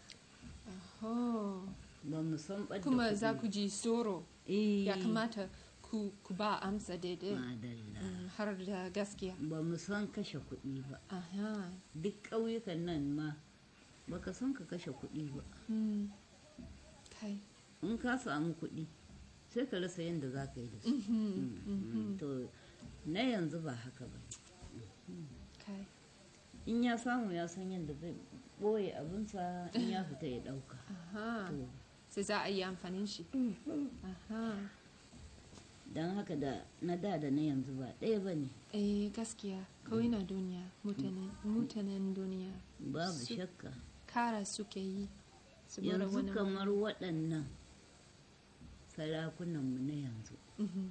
Aho. ba mu san ɓadda kuma kuɗi. za ku ji tsoro Eh, ya kamata ku, ku ba amsa daidai madalla Mm, har da gaskiya ba mu san kashe kuɗi ba aha duk ƙauyukan nan ma baka san ka kashe kuɗi ba Mm. kai in ka samu kuɗi sai ka rasa yadda za ka yi da su Mhm. Mhm. to na yanzu ba haka ba kai in ya samu ya san yadda zai ɓoye abinsa in ya fita ya ɗauka aha to sai za a yi amfanin shi aha don haka da na da da na yanzu ba ɗaya ba ne eh gaskiya kawai na duniya mutanen mutanen duniya babu Su- shakka kara suke yi su bar yanzu wani kamar waɗannan sarakunanmu na yanzu Mhm.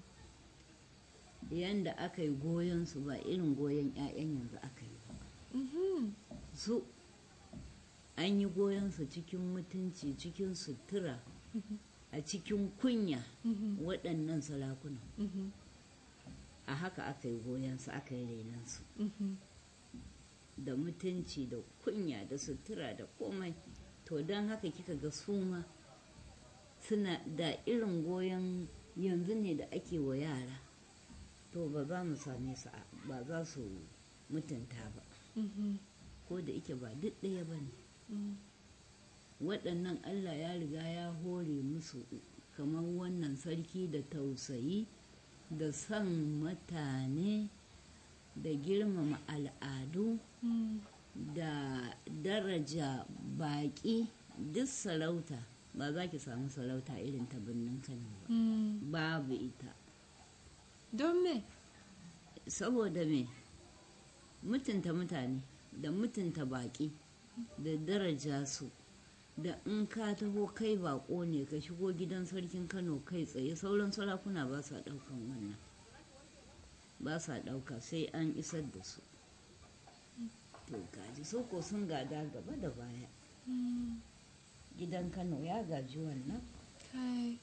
yanda aka yi goyon su ba irin goyon 'ya'yan yanzu aka yi ba Mhm. su an yi goyon su cikin mutunci cikin sutura a cikin kunya Mhm. waɗannan sarakunan Mhm. a haka aka yi goyon su aka yi renon su Mhm. da mutunci da kunya da sutura da komai to don haka kika ga su ma suna da irin goyon yanzu ne da ake wa yara to ba za mu same su a- ba za su mutunta ba Mhm. ko da ike ba duk ɗaya ba ne Mm. waɗannan allah ya riga ya hore musu kamar wannan sarki da tausayi da son mutane da girmama al'adu Mm. da daraja baƙi duk sarauta ba za ki samu sarauta irin ta birnin kano ba Mm. babu ita don me saboda me mutunta mutane da mutunta baƙi da daraja su da in ka taho kai baƙo ne ka shigo gidan sarkin kano kai tsaye sauran sarakuna ba sa ɗaukan wannan ba sa ɗauka sai an isar da su to gaji so ko sun gada gaba da baya Mm. gidan kano ya gaji wannan kai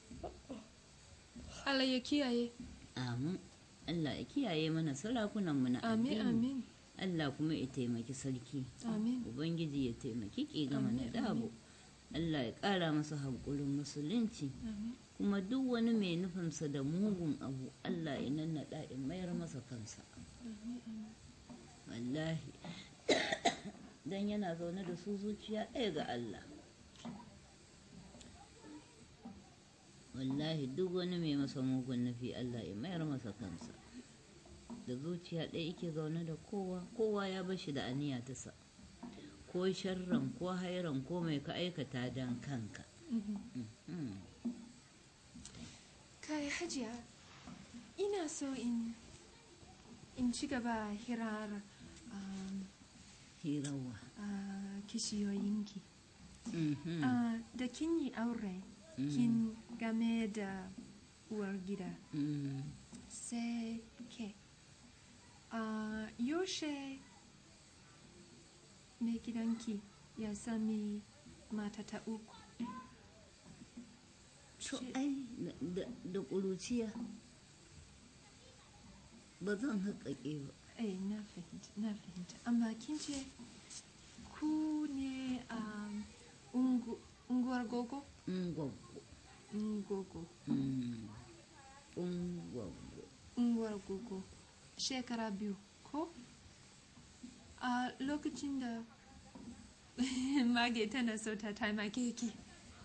Allah ya kiyaye amin allah ya kiyaye mana sarakunanmu na amin addini amin allah kuma ya taimaki sarki amin ubangiji ya taimaki ki gama na Amin, dabo allah ya ƙara masa haƙurin musulunci amin kuma duk wani mai nufinsa da mugun abu allah ya nannaɗa in mayar masa kansa wallahi dan yana zaune da su zuciya ɗaya ga allah wallahi duk wani mai masa mugun nufi allah ya mayar masa kansa da zuciya ɗaya yake zaune da kowa kowa ya bashi da aniya ta sa ko sharran ko hairan ko mai ka aikata don kanka Mhm. kai hajiya ina so in in ci gaba hirar um, hirawa uh, kishiyoyinki Mhm. uh, da kin yi aure kin game da uwar gida Mhm. sai ke uh, yaushe mai gidanki ya sami mata ta uku to Shi- ai da- da- da ƙuruciya ba zan haƙaƙe ba eh na fahimta na fahimta amma kin ce ku ne um, ungu, unguwar gogo ungwaggo gogo Mm. ungwaggo unguwar gogo shekara biyu ko a lokacin da mage tana so ta taimake ki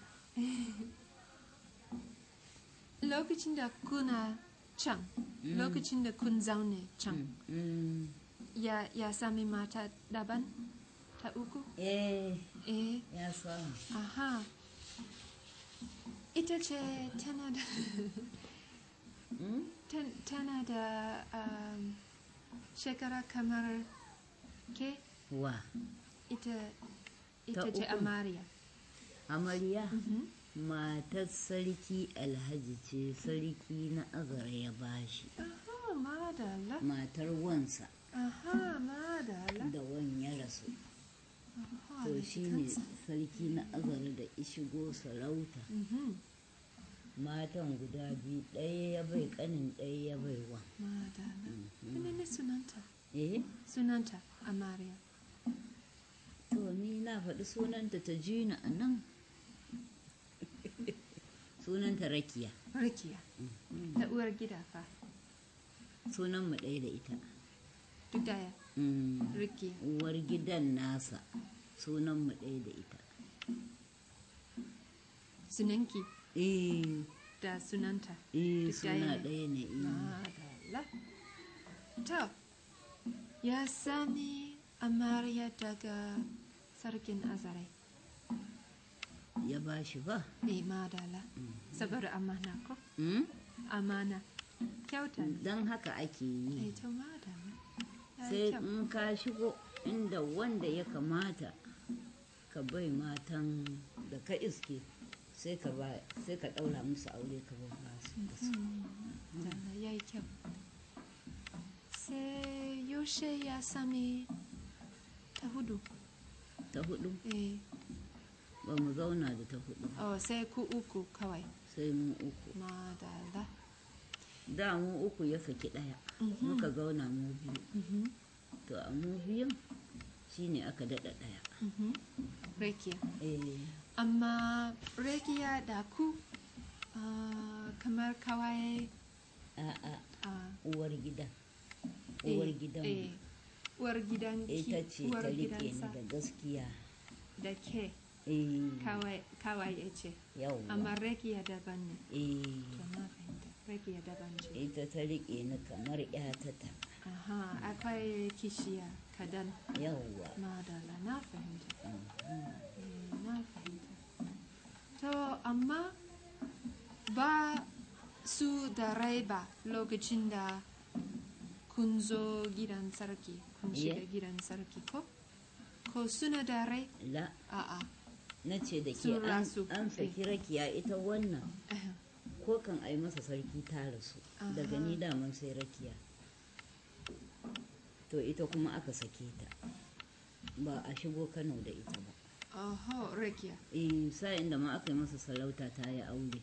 lokacin da kuna can lokacin da kun zaune can Mm. ya, ya sami mata daban ta uku eh eh ya samu aha ita ce tana da Mm? tan- tana da um, shekara kamar ke wa ita Ta ita ce uku. amariya amarya Mhm. matar sarki alhaji ce sarki na azara ya bashi aha madala matar wansa aha madala da wan ya rasu Aha, to da shi ne kansa. sarki na azara da ishigo sarauta Mhm. matan guda biyu ɗaya ya bai ƙanin ɗaya ya bai wan madala menene sunanta eh sunanta amariya to ni na faɗi sunanta ta jina a nan sunanta rakiya rikiya da uwar gida fa sunan mu ɗaya da ita duk daya Mm. rikiya uwar gidan nasa sunan mu ɗaya da ita sunanki eh da sunanta eh Duk suna ɗaya ne. ɗaya ne eh. madala to ya sami amariya daga sarkin azare ya ba shi ba eh madala saboda amana ko Mm? amana kyauta ne don haka ake eh yi to madala ya yi sai kyau. in ka shigo inda wanda ya kamata ka bai matan da ka iske sai ka ba sai ka ɗaura musu aure ka ba su da su. Dala ya yi kyau sai yaushe ya sami ta hudu ta hudu eh ba mu zauna da ta hudu oh sai ku uku kawai sai mu uku madala da mu uku ya saki ɗaya Mhm. muka zauna mu biyu Mhm, to a mu biyun shine aka daɗa ɗaya mhm. Rekiya. eh Amma Rekiya da ku ah, kamar kawai a'a ah, uwar gidan eh, uwar gidan eh, uwar gidan ita ce uwar ta rike ni gidansa da gaskiya da ke eh kawai kawai ya ce yawwa amma Rekiya daban ne eh to na fahimta Rekiya daban ce ita ta rike ni kamar ƴatata aha akwai kishiya kadan yawwa madala na fahimta Mhm. Eh, na fahimta to amma ba su da rai ba lokacin da kun zo gidan sarki kun Iya. shiga gidan sarki ko ko suna da rai la a'a na ce da ke Sun an rasu. an saki rakiya ita wannan Aha. ko kan ai masa sarki ta rasu daga Aha. ni daman sai rakiya to ita kuma aka sake ta ba a shigo kano da ita ba oho rakiya eh sa'in da ma aka yi masa sarauta ta yi aure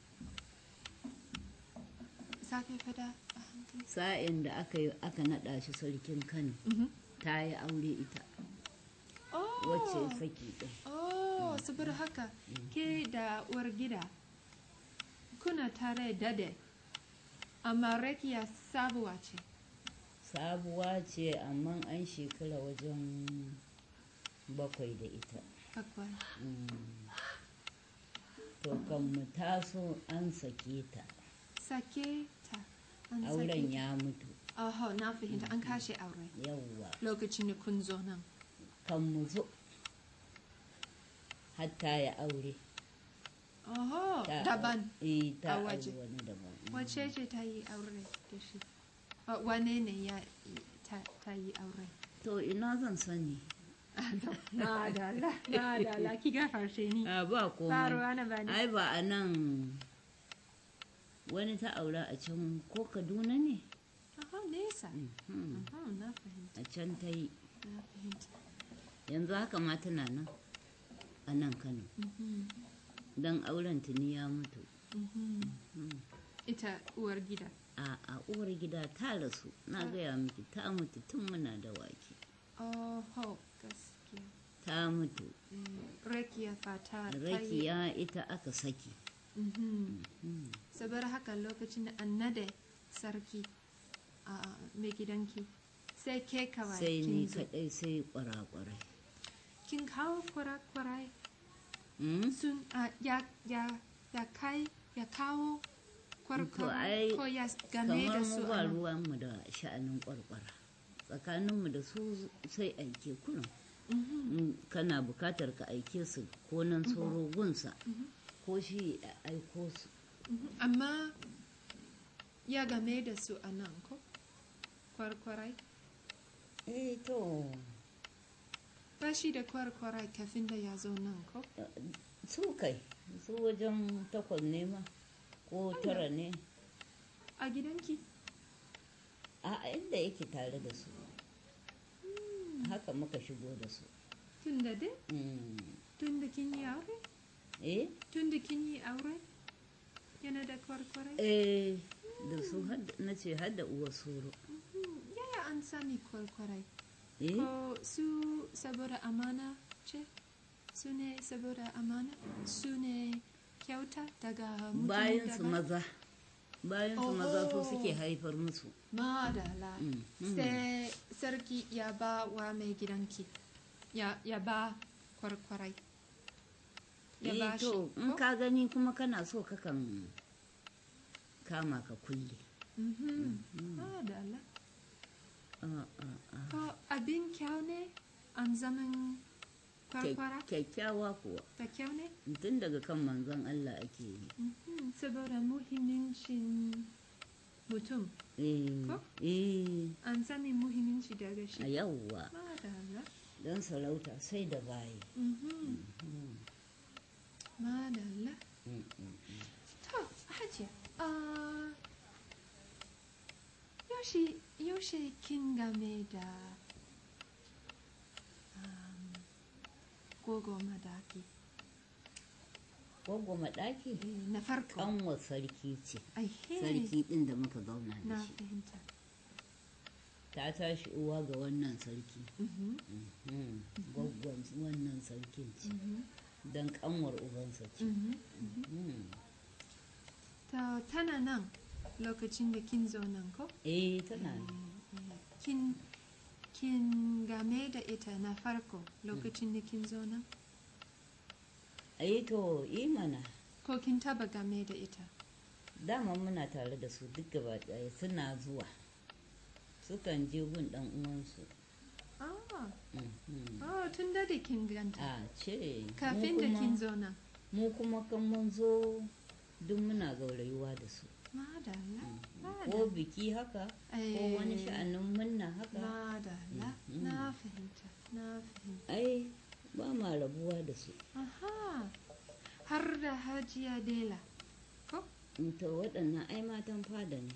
sake fada a hankali sa'in da aka yi aka naɗa shi sarkin kano Mhm. ta yi aure ita oh wacce ya saki ɗin oh saboda haka ke da uwar gida kuna tare dade amma rakiya sabuwa ce sabuwa ce amma an shekara wajen bakwai da ita bakwai Mm. to kan mu taso an sake ta sake ta an auren sake ya mutu Oho, na fahimta an kashe aure yawwa lokacin da kun zo nan. kan mu zo hatta ya aure Oho, Ta- daban. eh ta A aure waje. wani daban Wace ce ta yi aure da shi? Wa- Wane ne ya ta, ta yi aure? to ina zan sani Madala, madala, ki gafarshe ni. a ba Ba komai ruwa na bani. ai ba a nan wani ta aura a can ko kaduna ne Oho, nesa. Mhm. Oho, na fahimta, a can ta yi na fahimta. yanzu haka ma tana nan a nan kano Mhm, don auren tuni ya mutu mhm. Mhm. Ita uwar gida. a a uwar gida ta rasu na gaya miki ta mutu tun muna da wake Oho, gaskiya. ta mutu Eh, Rakiya fata ta yi. rakiya ita aka saki Mhm. Mhm. saboda haka lokacin da an nade sarki a mai gidanki sai ke kawai sai ni kin zo kadai sai kwarakwarai kin kawo kwarakwarai Mm? sun a, ya, ya, ya kai ya kawo To, ai, kwarakwarai ko ya game kamar da mu su ba a nan? ruwanmu da sha'anin kwarkwara tsakaninmu da su sai aike kuna Mhm, in kana bukatar ka aike su ko nan tsoro gunsa mhm, ko shi ya aiko su mhm. amma ya game da su a nan ko kwarkwarai eh to ba shi da kwarkwarai kafin da ya zo nan ko su kai su wajen takwas ne ma ko tara ne a gidanki a inda yake tare da su haka muka shigo da su tun da dai Mm. tun da kin yi aure eh tun da kin yi aure yana da kwarkwarai eh da su had- na ce har da uwa soro Mhm. yaya an sami kwarkwarai eh ko su saboda amana ce su ne saboda amana su ne kyauta daga mutum bayan su daban? maza bayan su maza su Oh. suke haifar musu madala Mm, mm. sai sarki ya ba wa mai gidanki ya, ya ba kwarkwarai ya eh ba shi to in ko? ka gani kuma kana so kakan kama ka kulle Mhm. madala Ah, ah, ah. ko abin kyau ne an zaman kwarkwara kyakkyawa kuwa da kyau ne tun daga kan manzon Allah ake yi Mhm. saboda muhimmancin mutum eh Ko? eh an sami muhimmanci daga a shi yawwa madala don sarauta sai da bayi Mhm. madala Mm, mm. To, Hajiya, ah, yaushe, yaushe kin game da um, gogo madaki Gwaggo maɗaki eh, na farko. kanwa sarki ce Ai, he, sarki ɗin da muka zauna da na shi fahimta. ta tashi uwa ga wannan sarki Mhm, Mhm. gwaggon wannan sarkin ce mhm, don kanwar ubansa ce mhm. Mhm. To, tana nan lokacin da kin zo nan ko? eh tana Eh, nan. eh, Kin, kin game da ita na farko lokacin da kin zo nan? ai to imana Ko kin taba game da ita? dama muna tare da su duk gaba ɗaya suna zuwa sukan je gun ɗan uwansu Ah, Mhm. oh, tun da da kin ganta. a ce mu Kafin da kuma- kin zo nan. mu kuma kan mun zo duk muna gaurayuwa da su Madalla, ko madalla. biki haka ko Eh, wani sha'anin munna haka Madalla, Mhm. na fahimta, na fahimta. ai ba ma rabuwa da su Aha, har da hajiya Dela. Ko? to waɗannan ai matan fada ne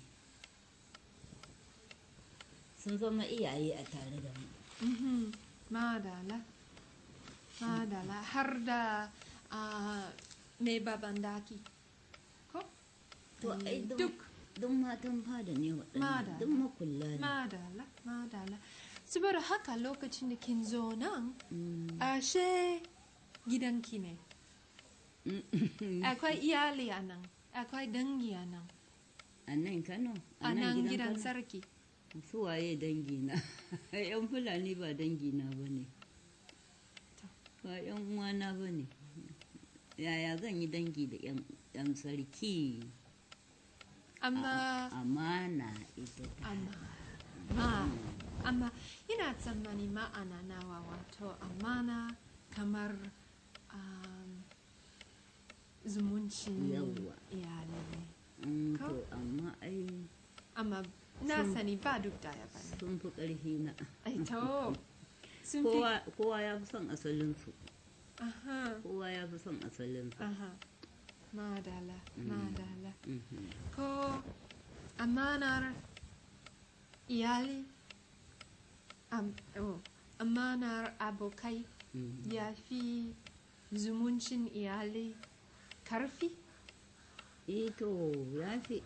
sun zama iyaye a tare da mu Mhm, Madalla, madalla, har da ah, mai baban daki. Ko? to Eh, ai duk duk. duk matan fada ne waɗannan Madalla. duk makulla ne Madalla, madalla. Saboda haka lokacin da kin zo nan, Mm. ashe gidanki ne. Akwai iyali a nan, akwai dangi a nan, a nan kano a nan gidan Kano? sarki. su waye dangina yan fulani ba dangina ba ne ba yan uwana ba ne yaya zan yi dangi da yan yan sarki Amma, amana ita ta amma, ma, amma ina tsammani ma'ana nawa wato amana kamar um, zumuncin Yawwa. iyali ne. Mm, Ko? to amma ai Amma na Sun- sani ba duk daya ba ne. sun fi ƙarfi na Ai, to, sun fi kowa kowa ya fi son asalinsu Aha, kowa ya fi son asalinsu aha. Madala, madala. Mhm. Ko amanar iyali, am, oh, amanar abokai Mhm. ya fi zumuncin iyali karfi? eh to ya fi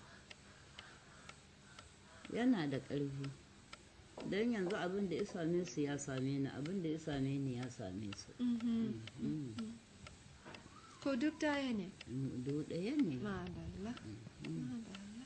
yana da ƙarfi don yanzu abin da ya same su ya same ni abin da ya same ni ya same su Mhm. Mm. Ko duk daya ne? do ɗaya ne Madalla. Madalla.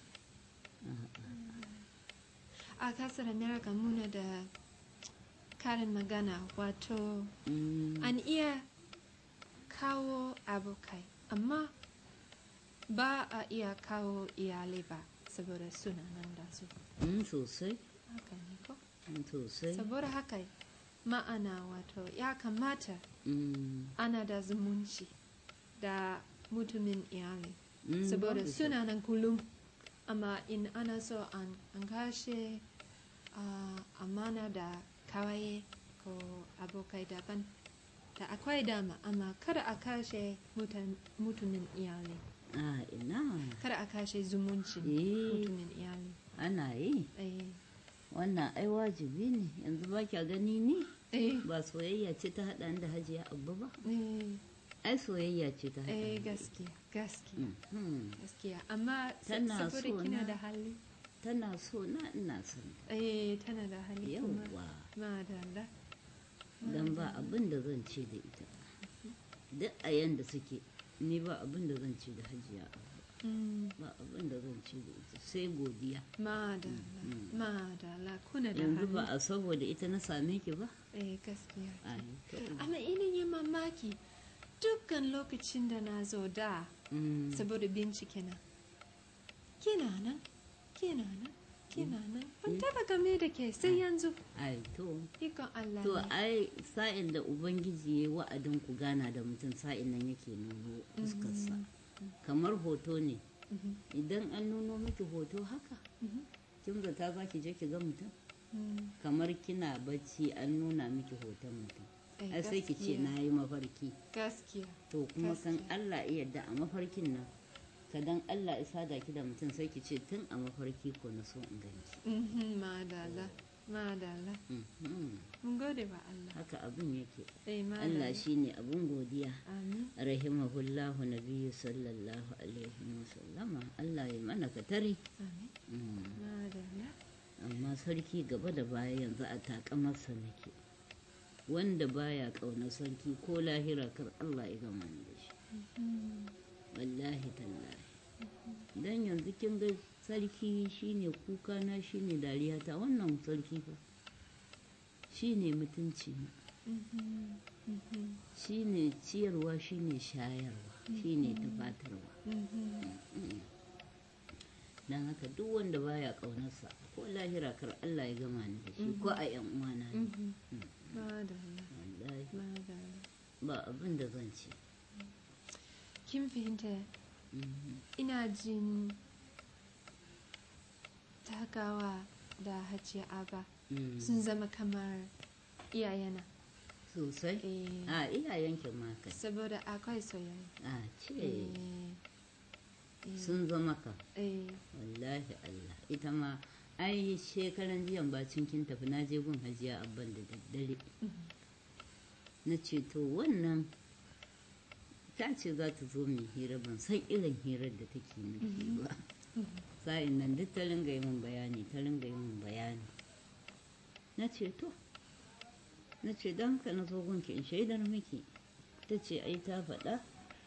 A kasar America muna da karin magana wato Mm. an iya kawo abokai amma ba a iya kawo iyalai ba saboda suna nan da su Mm, sosai haka ne ko Mm, sosai saboda haka ma'ana wato ya kamata Mm. ana da zumunci da mutumin iyali Mm, saboda babu suna nan kullum amma in ana so an, an kashe uh, amana da kawaye ko abokai daban da akwai dama amma kada a kashe mutan- mutumin iyali a ina kada a kashe zumuncin Eh. mutumin iyali ana yi eh, wannan ai wajibi ne yanzu ba kya gani ni eh, ba soyayya ce ta haɗa ni da hajiya abu ba eh, ai soyayya ce ta haɗa eh, ni da gaskiya gaskiya ita. Mhm. gaskiya amma sa- Tana saboda so kina na. da hali tana so na ina son ta. eh tana da hali kuma yawwa madalla don ba abin da zan ce da ita duk a yanda suke ni ba abin da zan ce da hajiya abu Mm, ba abin da zan ce da ita sai godiya madalla Mm. madalla kuna da yanzu ba hali a saboda ita na same ki ba eh gaskiya ai to amma ina yin mamaki dukkan lokacin da na zo da mm, saboda bincike na kina nan kina nan kina nan ban taba game da ke sai yanzu ai to ikon Allah to ne ai sa'in da ubangiji ya yi wa'adin ku gana da mutum sa'in nan yake nuno fuskarsa kamar hoto ne Mhm, idan an nuno miki hoto haka mhm, kin zata za ki je ki ga mutum mm. kamar kina bacci an nuna miki hoton mutum Eh, ai sai ki ce gaskiya, na yi mafarki gaskiya to kuma kan Gaskiya. Allah iya yarda a mafarkin nan kadan Allah isa da ki da mutum sai ki ce tun a mafarki ko na so in ganki Mhm, madalla madalla Mhm. mun gode wa Allah haka abin yake eh madalla Allah shine abun godiya amin rahimahullahu nabiyyu sallallahu alaihi wasallama Allah ya mana katare amin Mm. madalla amma sarki gaba da baya yanzu a takamarsa nake wanda baya ƙaunar sarki ko lahira kar Allah ya gama ni da shi Mhm, wallahi tallahi dan yanzu kin ga sarki shine kuka na shine dariya ta wannan sarki fa shine mutunci na mhm, mhm, shine ciyarwa shine shayarwa shine tufatarwa mhm. dan haka duk wanda baya ƙaunarsa ko lahira kar Allah ya gama ni da shi ko a yan uwana ne Mhm. Madalla, wallahi madalla. ba abin da zan ce Kin fahimta Mhm. ina jin takawa da hajiya aba Mm. sun zama kamar iyayena. sosai Eh, a iyayenki ma kai saboda akwai soyayya. a ce Eh, eh, sun zama ka eh, wallahi Allah ita ma ai shekaran jiyan bacin kin tafi na je gun hajiya abban da daddare na ce to wannan ta ce za ta zo mai hira ban san irin hirar da take nufi ba sa'in nan duk ta ringa yi min bayani ta ringa yi min bayani na ce to na ce don ka na zo gunki in shaidar miki ta ce ai ta faɗa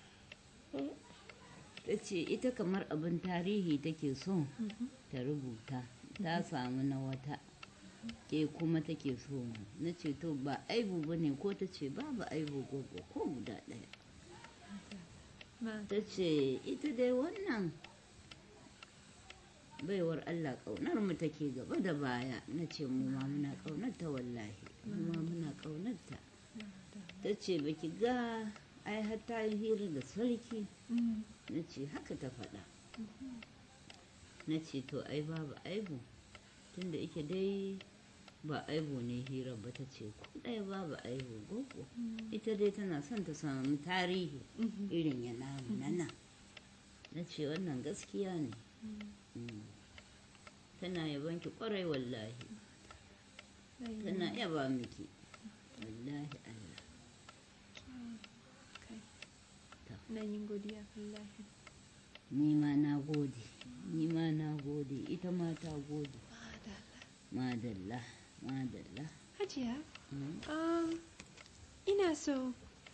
ta ce ita kamar abin tarihi take so ta rubuta ta samu na wata ke kuma take so mu na ce to ba aibu ba ne ko ta ce babu aibu gogo ko guda ɗaya ma- ta ce ita dai wannan baiwar Allah ƙaunar mu take gaba da baya na ce mu ma muna ƙaunar ta wallahi mu ma muna ƙaunar ta ta ce baki ga ai har ta yi hira da sarki Mm, na ce haka ta faɗa na ce to ai babu aibu tunda ike dai ba aibu ne hira ba ta ce ko ɗaya babu aibu gogo ita dai tana son ta samu tarihi mhm, irin ya namu na nan na ce wannan gaskiya ne Mm. tana yaban ki kwarai wallahi mm. tana yaba miki wallahi Allah Kai. Ta. Na yin godiya wallahi. ni ma na gode ni ma na gode ita ma ta gode Madalla. madalla madalla Hajiya, Mm. um, ina so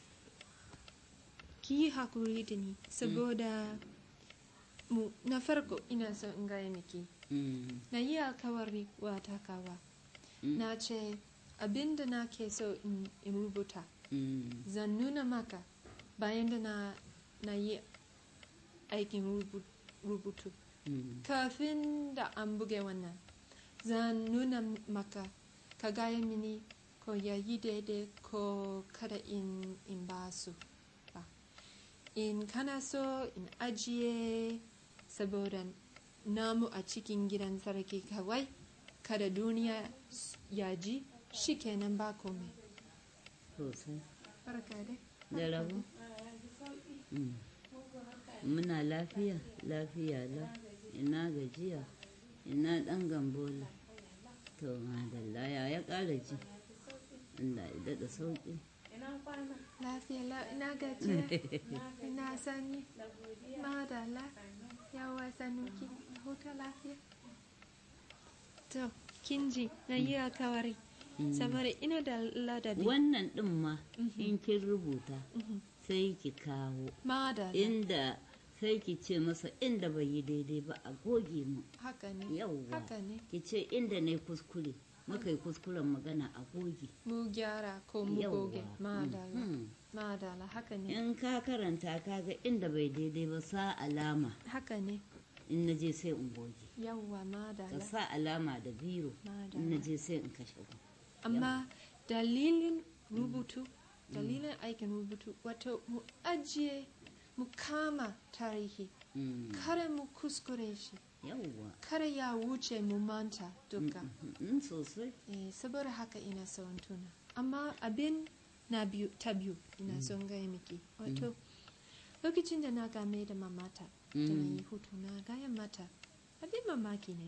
ki yi hakuri da ni saboda mu na farko ina so in gaya miki Mm. na yi alkawari wa takawa Mm. na ce abinda na ke so in, in rubuta Mm. zan nuna maka bayan da na, na yi aikin rubu- rubutu Mm. kafin da an buge wannan zan nuna maka ka gaya mini ko ya yi daidai ko kada in, in ba su ba in kana so in ajiye saboda namu a cikin gidan sarki kawai kada duniya s- ya ji shi kenan ba komai sosai barka dai da rabu Mm. muna lafiya lafiya la ina gajiya ina dan gambola to madalla ya ya kara ji Allah ya daɗa sauƙi lafiya la ina gajiya ina sanyi madala yawa sanuki huta lafiya to kinji na yi alkawari saboda ina da ladabi wannan ɗin ma in kin rubuta Mhm. sai ki kawo madala inda sai ki ce masa inda bai yi daidai ba a goge mu haka ne yauwa haka ne ki ce inda na yi kuskure muka yi kuskuren magana a goge mu gyara ko mu goge Yauwa. madala Mhm. madala haka ne in ka karanta ka ga inda bai daidai ba sa alama haka ne in na je sai in goge yawwa ka madala sa alama da biro in na madala je sai in kashe ku amma dalilin rubutu dalilin aikin rubutu wato mu ajiye mu kama tarihi Mm, kada mu kuskure shi yauwa kada ya wuce mu manta duka Mm, sosai eh, saboda haka ina son tuna amma abin na biyu ta biyu ina son gaya miki wato lokacin da na game da mamata da na yi hutu na gaya mata abin mamaki ne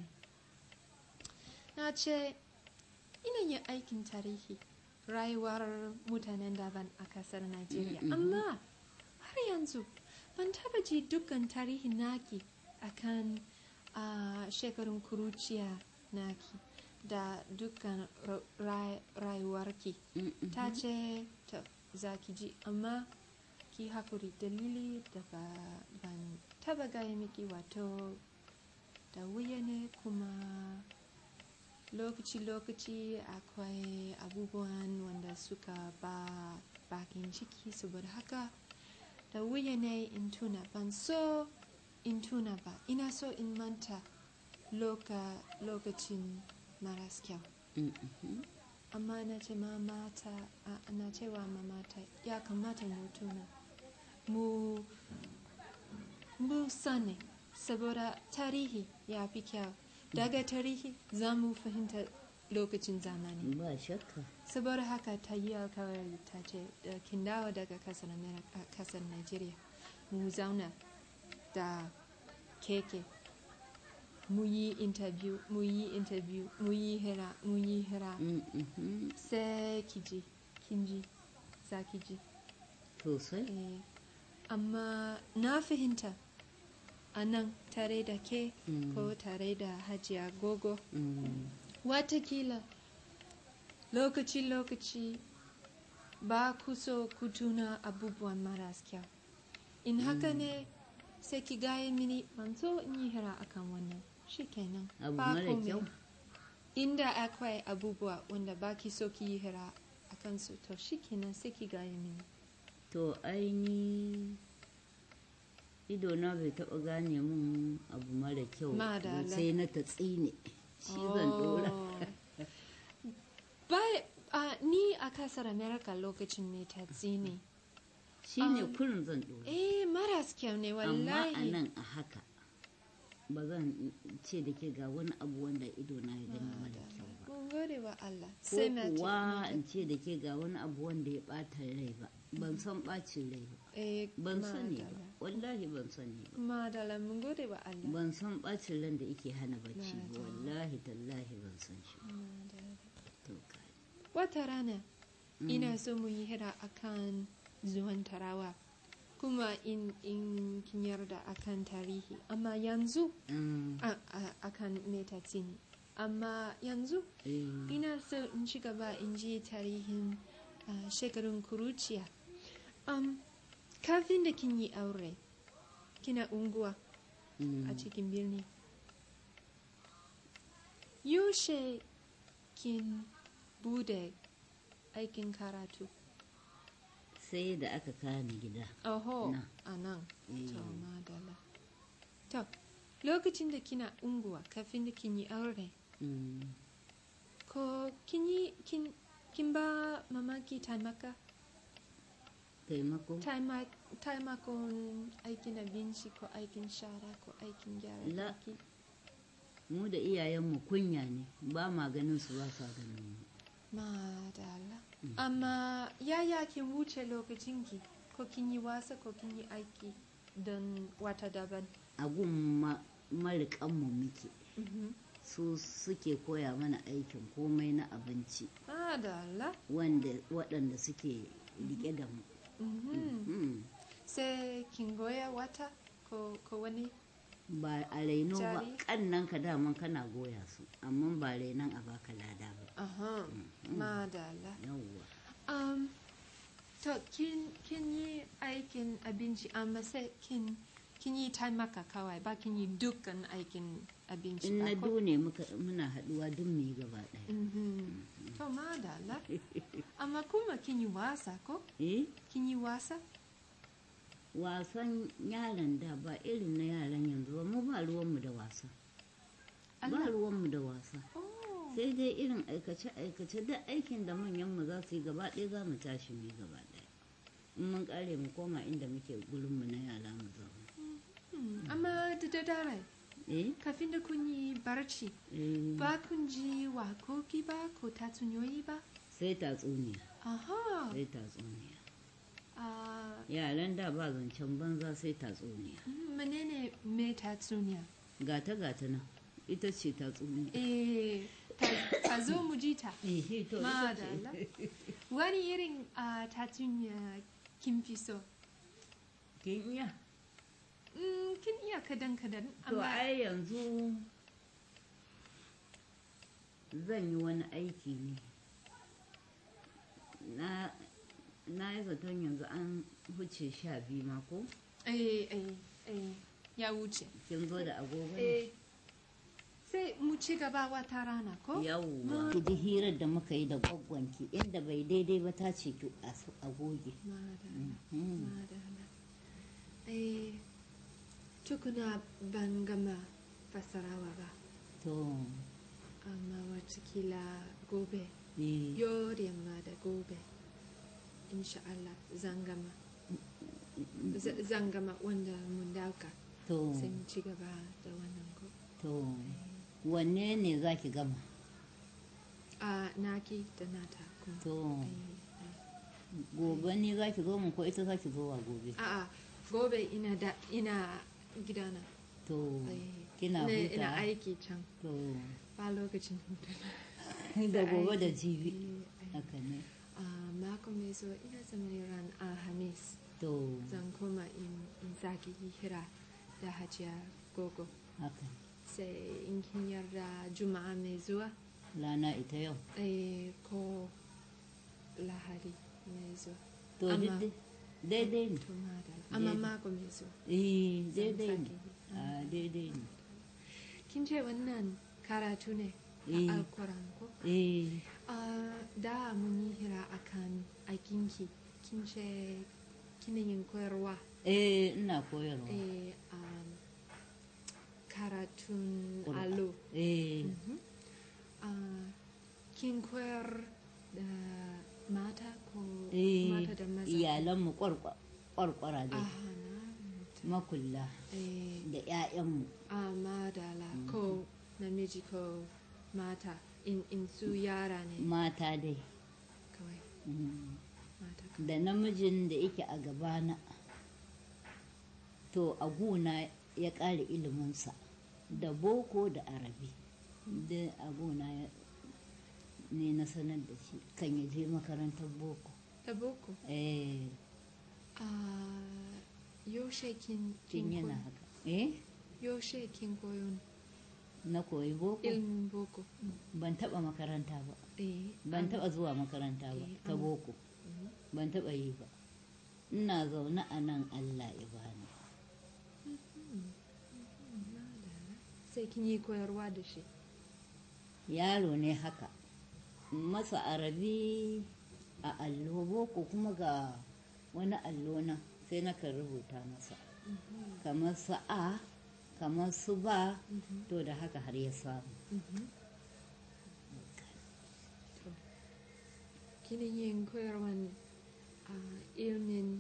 na ce ina yin aikin tarihi rayuwar mutanen daban a kasar najeriya amma har yanzu ban taba ji dukkan tarihin naki akan a shekarun kuruciya naki da dukkan ra- ra- rayuwarki Mm, mm. ta ce ta za ki ji amma ki hakuri dalili da ba ban taba gaya miki wato da wuya ne kuma lokaci-lokaci akwai abubuwan wanda suka ba bakin ciki saboda haka da wuya ne in tuna ban so in tuna ba ina so in manta loka, lokacin maras kyau Mm, mhm. amma na ce mamata a- na cewa mamata ya kamata mu tuna mu mu sani saboda tarihi ya fi kyau daga tarihi za mu fahimta lokacin zamani ba shakka saboda haka ta yi alkawari ta ce da kin dawo daga kasar Ameri- a kasar nigeria mu zauna da keke mu yi interview mu yi interview mu yi hira mu yi hira Mm, mhm. sai ki ji kin ji za ki ji sosai eh, amma na fahimta a nan tare da ke Mm. ko tare da hajiya gogo Mm, watakila lokaci-lokaci ba ku so ku tuna abubuwan maras kyau in haka ne sai ki gaya mini ban so in yi hira akan wannan shikenan abu ba mara komai. kyau inda akwai abubuwa wanda ba ki so ki yi hira a kansu to shikenan sai ki gaya mini to aini ido na bai taba gane mun abu mara kyau ba, Madala. sai na ta tsine shi zan dora Oh. Ba- a, ni a kasar america lokacin ne ta tsini shi ne um, kurin zan dora eh maras kyau ne amma a wallahi nan a haka ba zan ce da ke ga wani abu wanda ido na ya gani mara kyau ba mun gode wa Allah ko sai na ce kuwa in ce da ke ga wani abu wanda ya bata rai ba ban san bacin rai ba eh ban sani ba madala. wallahi ban sani ba madala mun gode wa Allah ban san bacin ran da yake hana bacci ba Madala. wallahi tallahi ban san shi ba. Madala. to kai wata rana ina so mu yi hira akan zuwan tarawa kuma in in kin yarda akan tarihi amma yanzu Mm, a- a- akan metatsini amma yanzu eh, ina so in ci gaba in ji tarihin ah, shekarun kuruciya um, kafin da kin yi aure kina unguwa mm. a cikin birni yaushe kin bude aikin karatu sai da aka kani gida oho Na. a nan Eh. to madala to lokacin da kina unguwa kafin da kin yi aure Mm, ko kin yi kin, kin ba mamaki taimaka taimako Taima- taimakon aikin abinci ko aikin shara ko aikin gyara La. daki mu da iyayenmu kunya ne ba ma ganin su ba sa ganin mu Madalla. Amma yaya kin wuce lokacinki ko kin yi wasa ko kin yi aiki don wata daban? a gun ma- mariƙanmu muke Mhm. su suke koya mana aikin komai na abinci Madalla. wanda waɗanda suke rike da mu Mhm. Mm. Sai kin goya wata ko, ko wani? ba a raino ba Jari? kannan ka daman kana goya su amma ba rainon a baka lada ba Aha. Madalla. yawwa Um, to kin, kin yi aikin abinci amma sai kin, kin yi taimaka kawai ba kin yi dukkan aikin abinci in ba na ko? dune muka muna haɗuwa duk mu yi gaba ɗaya Mhm. To madalla. Amma kuma kin yi wasa ko? eh Kin yi wasa? wasan yaran da ba irin na yaran yanzu ba mu ba ruwanmu da wasa ba Allah. ruwanmu da wasa Oh. sai dai irin aikace-aikace da aikin da manyanmu za su yi gaba ɗaya za mu tashi mu yi gaba ɗaya in mun ƙare mu koma inda muke gurinmu na yara mu zauna Hmm, Amma da daddare eh kafin da kun yi barci eh, ba kun ji wakoki ba ko tatsuniyoyi ba? sai tatsuniya Aha. sai tatsuniya Ah, yaran da ba zancen banza sai tatsuniya mm, menene me tatsuniya? gata gata nan ita ce tatsuniya Eh, ta- ta zo mu ji ta. eh to ita Madalla. ce Wani irin ah, tatsuniya kin fi so? kin iya Mm, kin iya kadan kadan to amma ai yanzu zan yi wani aiki ne na na yi zaton yanzu an huce sha biyu ma ko eh, eh, eh, ya wuce. kin zo da agogo ne Eh, sai mu ci gaba wata rana ko? yawwa ki ji hirar da muka yi da gwaggwanki inda bai daidai ba ta ce ki a su- a goge Madalla, Mhm. madalla. Eh, tukuna ban gama fasarawa ba, to amma watakila gobe, eh, yau da yamma da gobe, insha Allah zan gama. Z- Zan gama wanda mun dauka, to sai mu ci gaba da wannan ko. to wanne ne za ki gama A naki da nata kuma. to Eh, eh. gobe ne za ki zo mun ko ita za ki zo wa gobe A'a, gobe ina da ina gidana. to Eh, kina ina- Ina huta aiki can. to Ba lokacin hutu. da gobe da aiki. jibi Eh, eh. haka ne A mako mai zuwa ina zama ran Alhamis. to Zan koma in, in sake hira da hajiya gogo. haka Sai in kin yarda juma'a mai zuwa rana ita yau eh, ko lahadi mai zuwa. to Amma- duk dai- daidai ne To madalla. Amma Daidai. mako mai zuwa. eh Zan daidai ne sake yi. a daidai ne Kin ce wannan karatu ne Eh. a Alkuran ko? eh Ah, da mun yi hira akan aikinki kin ce kina yin koyarwa eh ina koyarwa eh, um, karatun Ƙur'an. allo eh Mhm. Ah, kin koyar da mata ko eh mata da maza iyalanmu kwarkwa- kwarkwara dai Aha, na fahimta. makulla eh, da 'ya'yanmu a madala ko namiji ko mata in, in su yara ne mata dai kawai Mm. mata kawai da namijin da yake a gabana to a gona ya ƙara iliminsa da boko da arabi da a gona ya- ne na sanar da shi kan ya je makarantar boko da boko eh Ah, yaushe kin tun kin yana koyi- haka eh yaushe kin koyon na koyi boko ilimin boko ban taba makaranta ba eh ban an- taba zuwa makaranta ba Eh, ta an- boko Mhm. ban taba yi ba ina zaune a nan allah ya bani sai kin yi koyarwa da shi yaro ne haka masa arabi a allo boko kuma ga wani allo na sai na kan rubuta masa kamar su a kamar su ba to da haka har ya samu Mhm. To, kina yin koyarwan ah, ilimin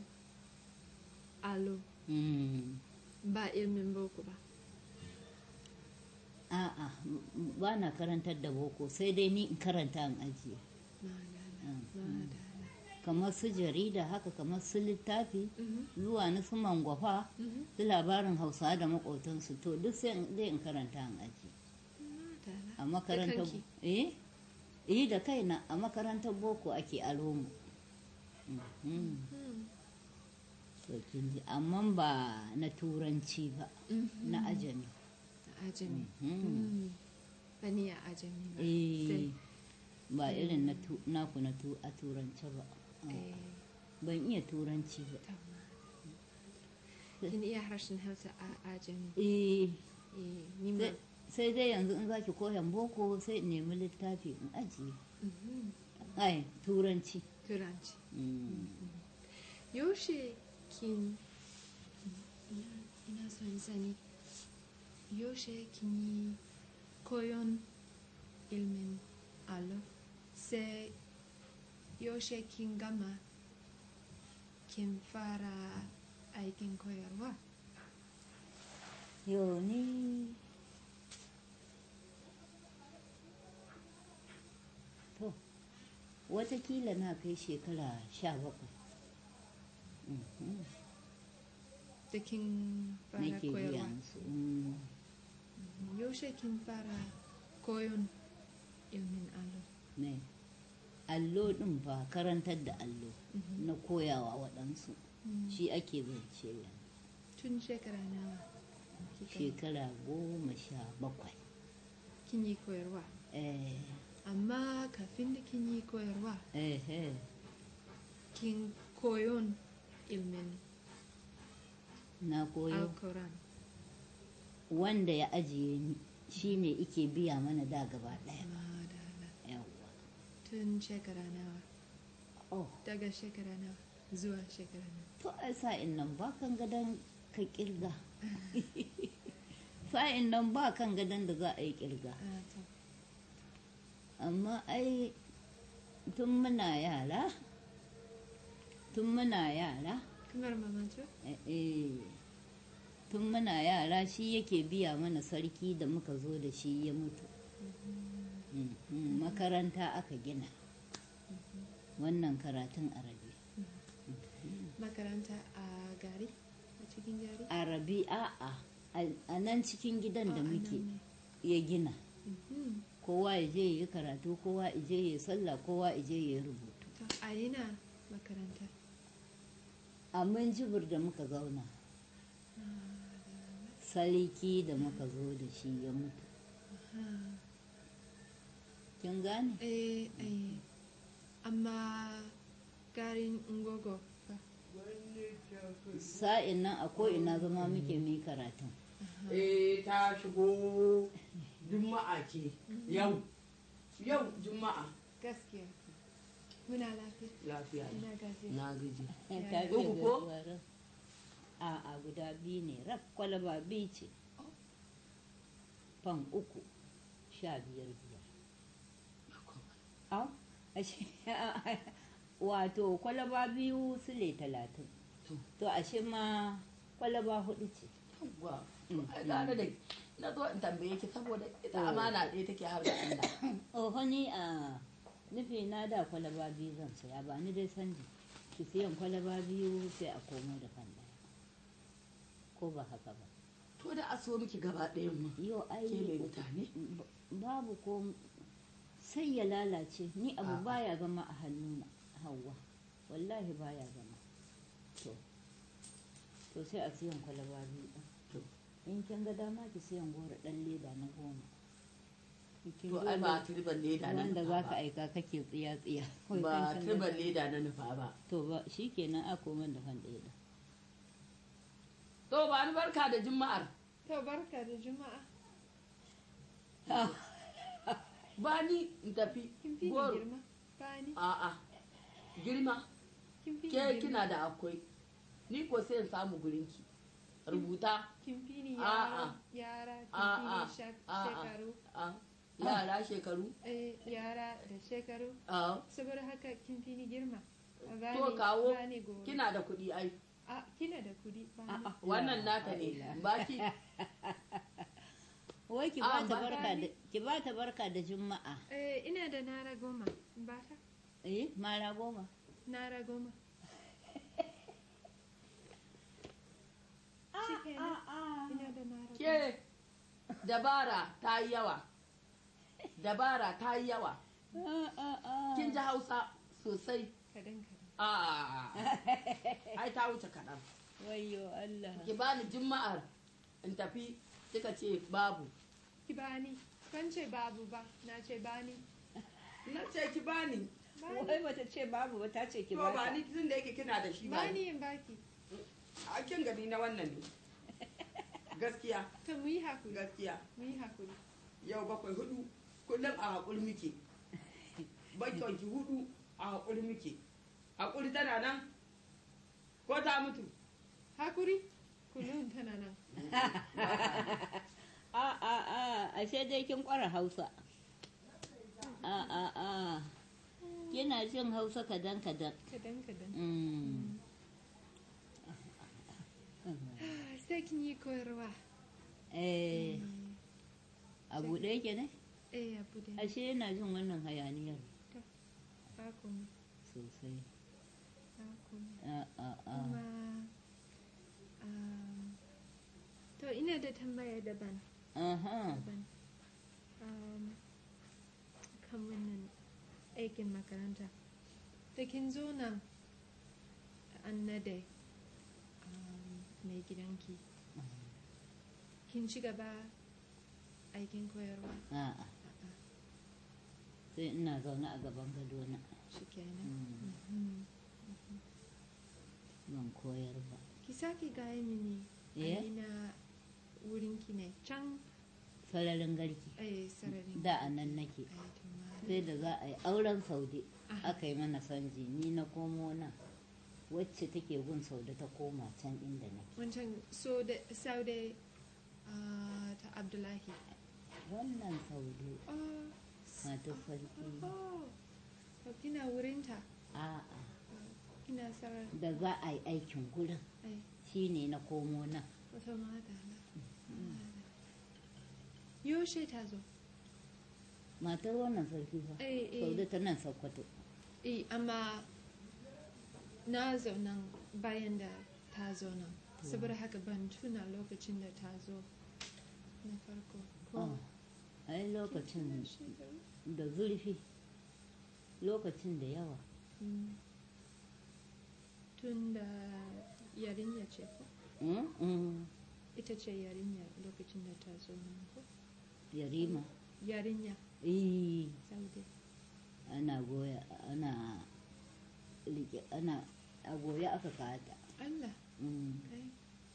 allo Mm, ba ilimin boko ba a'a ba na karantar da boko sai dai ni in karanta in ajiye Madala, madala. kamar su jarida haka kamar su littafi Mhm, zuwa na su mangwafa mhm. su labarin hausa da makotansu to duk sai in dai in karanta in ajiye Madala. a makarantar kanki? eh eh da kaina a makarantar boko ake alo mu Mhm. Hmm. to kin ji amma ba na turanci ba Mhm. na ajami Ajami. Mhm. Hmm. Bani a ajami ba. eh Sai- ba irin na tu- naku na tu a turance ba eh, ban iya turanci ba tamma. Kin iya harshen Hausa a ajami. eh Eh, ni ma. sai- sai dai yanzu in zaki koyan boko sai in nemi littafi in ajiye Mhm. ai turanci Turanci. Mm. Yaushe kin ina, ina so in sani yaushe kin yi koyon ilmin allo sai yaushe kin gama kin fara aikin koyarwa Yo ni to watakila na kai shekara sha bakwai Mhm. da kin fara nake koyarwa biya musu Mm. yaushe kin fara koyon ilmin allo ne allo din ba karantar da allo Mhm. na koyawa waɗansu Mm. shi ake zance yanzu tun shekara nawa kika- shekara goma sha bakwai kin yi koyarwa eh amma kafin da kin yi koyarwa eh eh kin koyon ilmin na koyo alkoran wanda ya ajiye ni shi ne ike biya mana da gaba ɗaya madala yawwa tun shekara nawa oh daga shekara nawa zuwa shekara nawa to ai sa'in nan ba kan gadon ka kirga sa'in nan ba kan gadon da za a yi kirga Ah, to. amma ai tun muna yara tun muna yara kamar mamantu eh, eh, tun muna yara shi yake biya mana sarki da muka zo da shi ya mutu Mhm, makaranta aka gina wannan karatun arabi makaranta a gari a cikin gari arabi a'a a- a nan cikin gidan da Ah, a muke nan ne. ya gina Mhm. kowa ya je ya yi karatu kowa ya je ya yi sallah kowa ya je ya yi rubutu to a ina makaranta a jibir da muka zauna sarki da muka zo da shi ya mutu Ah. kin gane eh eh amma garin ngogo fa sa'in nan a ko'ina zama muke mai karatun eh ta shigo juma'a ce yau yau juma'a gaskiya muna lafiya lafiya ne. ina gajiya na gaji Ya, Ta ya. fiye Uku ko? gaisuwa ran. a'a guda biyu ne raf kwalaba biyu ce fan uku sha biyar biyar Au, ashe wato kwalaba biyu sule talatin To. to ashe ma kwalaba hudu ce yawwa to ai gane da na zo in tambaye ki saboda ita amana ɗaya take har da Allah oho ni a nufi na da kwalaba biyu zan saya ba ni dai sanji ki siyan kwalaba biyu sai a komo da kan daya ko ba haka ba to da a so miki gaba ɗayan mu yau ai ke mai mutane b- babu ko sai ya lalace ni abu A'a. baya zama a hannuna hawa wallahi baya zama to to sai a siyan kwalaba biyu ɗin. To. in kin ga dama ki siyan goro ɗan leda na goma Kin to ga ai ba wanda- turban leda na wanda nufa za ka ba aika kake tsiya tsiya Wai ba kan kin ga- turban leda na nufa ba to ba shi kenan a koman da kan ɗaya da to ba ni barka da juma'ar to barka da juma'a ba ni in tafi kin fi ni goro girma ba ni a'a girma kin fi ni ke girma kina da akwai ni ko sai in samu gurinki rubuta kin fi ni A'a. yara yara kin fi A'a. ni shek- A'a. shekaru a yara shekaru eh yara da shekaru a saboda haka kin fi ni girma A to bani- kawo bani goro. kina da kuɗi ai a kina da kudi ba ni wannan naka ne baki wai ki Ah, ba ta ba barka da ki ba ta barka da juma'a Eh, ina da nara goma. Bata? eh mara goma Nara goma. Shikenan. Ina da nara goma. ke dabara ta yi yawa dabara ta yi yawa Ah, ah, ah. kin ji hausa sosai Kadan kadan. a ai ta wuce kaɗan wayyo Allah ki bani juma'ar in tafi kika ce babu Ki bani. Ban ce babu ba, na ce bani. na ce ki bani wai bata ce babu ba ta ce ki to ba ba ta ni tun da yake kina da shi ba ni Bani in baki. a kin gani na wannan ne gaskiya To mu yi hakuri. gaskiya Mu yi hakuri. yau bakwai hudu kullum a haƙuri muke bakwai ki hudu a haƙuri muke haƙuri tana nan ko ta mutu Hakuri? Kullum tana nan. a a a ashe dai kin kwara Hausa a a a kina jin Hausa kadan kadan Kadan kadan. Mm. Sai kin yi koyarwa. eh a buɗe yake ne Eh, abu da ashe yana jin wannan hayaniyar ba komai. sosai Ba komai. a a a Kuma, um, to ina da tambaya daban. aha daban. Um, kan wannan aikin makaranta. Da kin zo nan an nade um, mai gidanki. Kin ci gaba aikin koyarwa. a a sai ina zaune a gaban gadona Shi kenan. Mm. Mhm. ban koyar ba Ki sake gaya mini Eh? a ina wurinki ne can sararin garki a sararin. da a nan nake Ai, tumari. sai da za a yi auren saude Aha. aka yi mana sanji ni na komo nan wacce take gun saude ta koma can inda nake Wancan so da saude ah, ta Abdullahi. wannan saude Oh, matar sarki oh. To kina wurinta. a'a Kina sarar. da za a yi aikin gurin Ai, shine na komo nan wata madala. Yaushe ta zo? matar wannan sarki fa Eh, eh. saude ta nan sokoto Eh, amma na zo nan bayan da ta zo nan. Saboda haka ban tuna lokacin da ta zo na farko. Ko Oh, ai lokacin tuna shekaru? da zurfi lokacin da yawa Mm. Tun da yarinya ce ko? Mm, mm. Ita ce yarinya lokacin da ta zo nan ko? yarima Yarinya, eh Saude. ana goya ana rike ana a goya aka kata Allah, Mm. kai.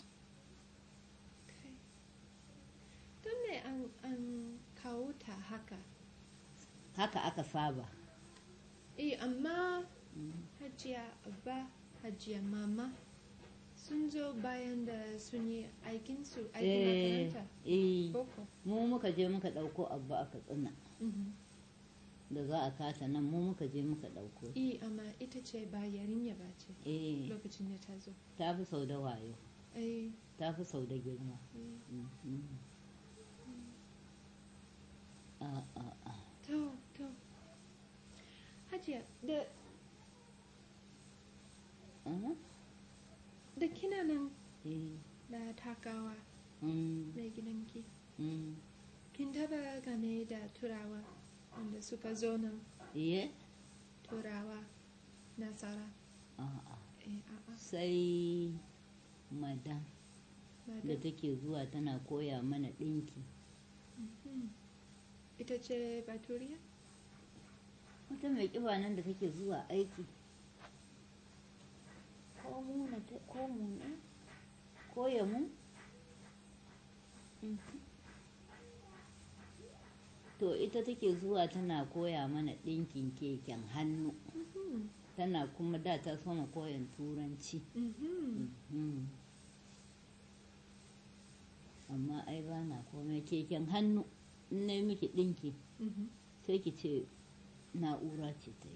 Kai. Don me an, an kawo ta haka? haka aka saba Eh, amma Mm. hajiya abba, hajiya mama sun zo bayan da sun yi aikinsu, aikin eh makaranta. eh Boko. mu muka je muka ɗauko abu aka tsina Mhm. da za a kata nan mu muka je muka ɗauko Eh, amma ita ce ba yarinya ba ce eh lokacin da ta zo. ta fi sau da wayo Eh, ta fi sau da girma eh. Mm, mm. a a a To, to. Hajiya, da, Aha, da kina nan eh da takawa mm, mai gidanki, mm. kin taba game da turawa wanda suka zo nan Iye? turawa nasara. A'a. Eh, a'a. sai madam da madam. take zuwa tana koya mana ɗinki Mhm. Ita ce baturiya? wata mai ƙiba nan da take zuwa aiki ko mu na ta ko mu ne ko ya mu Mhm. to ita take zuwa tana koya mana ɗinkin keken hannu Mhm. tana kuma da ta soma koyan turanci Mhm. Mhm. amma ai ba na komai keken hannu in na yi miki ɗinki Mhm. sai ki ce na'ura ce ta yi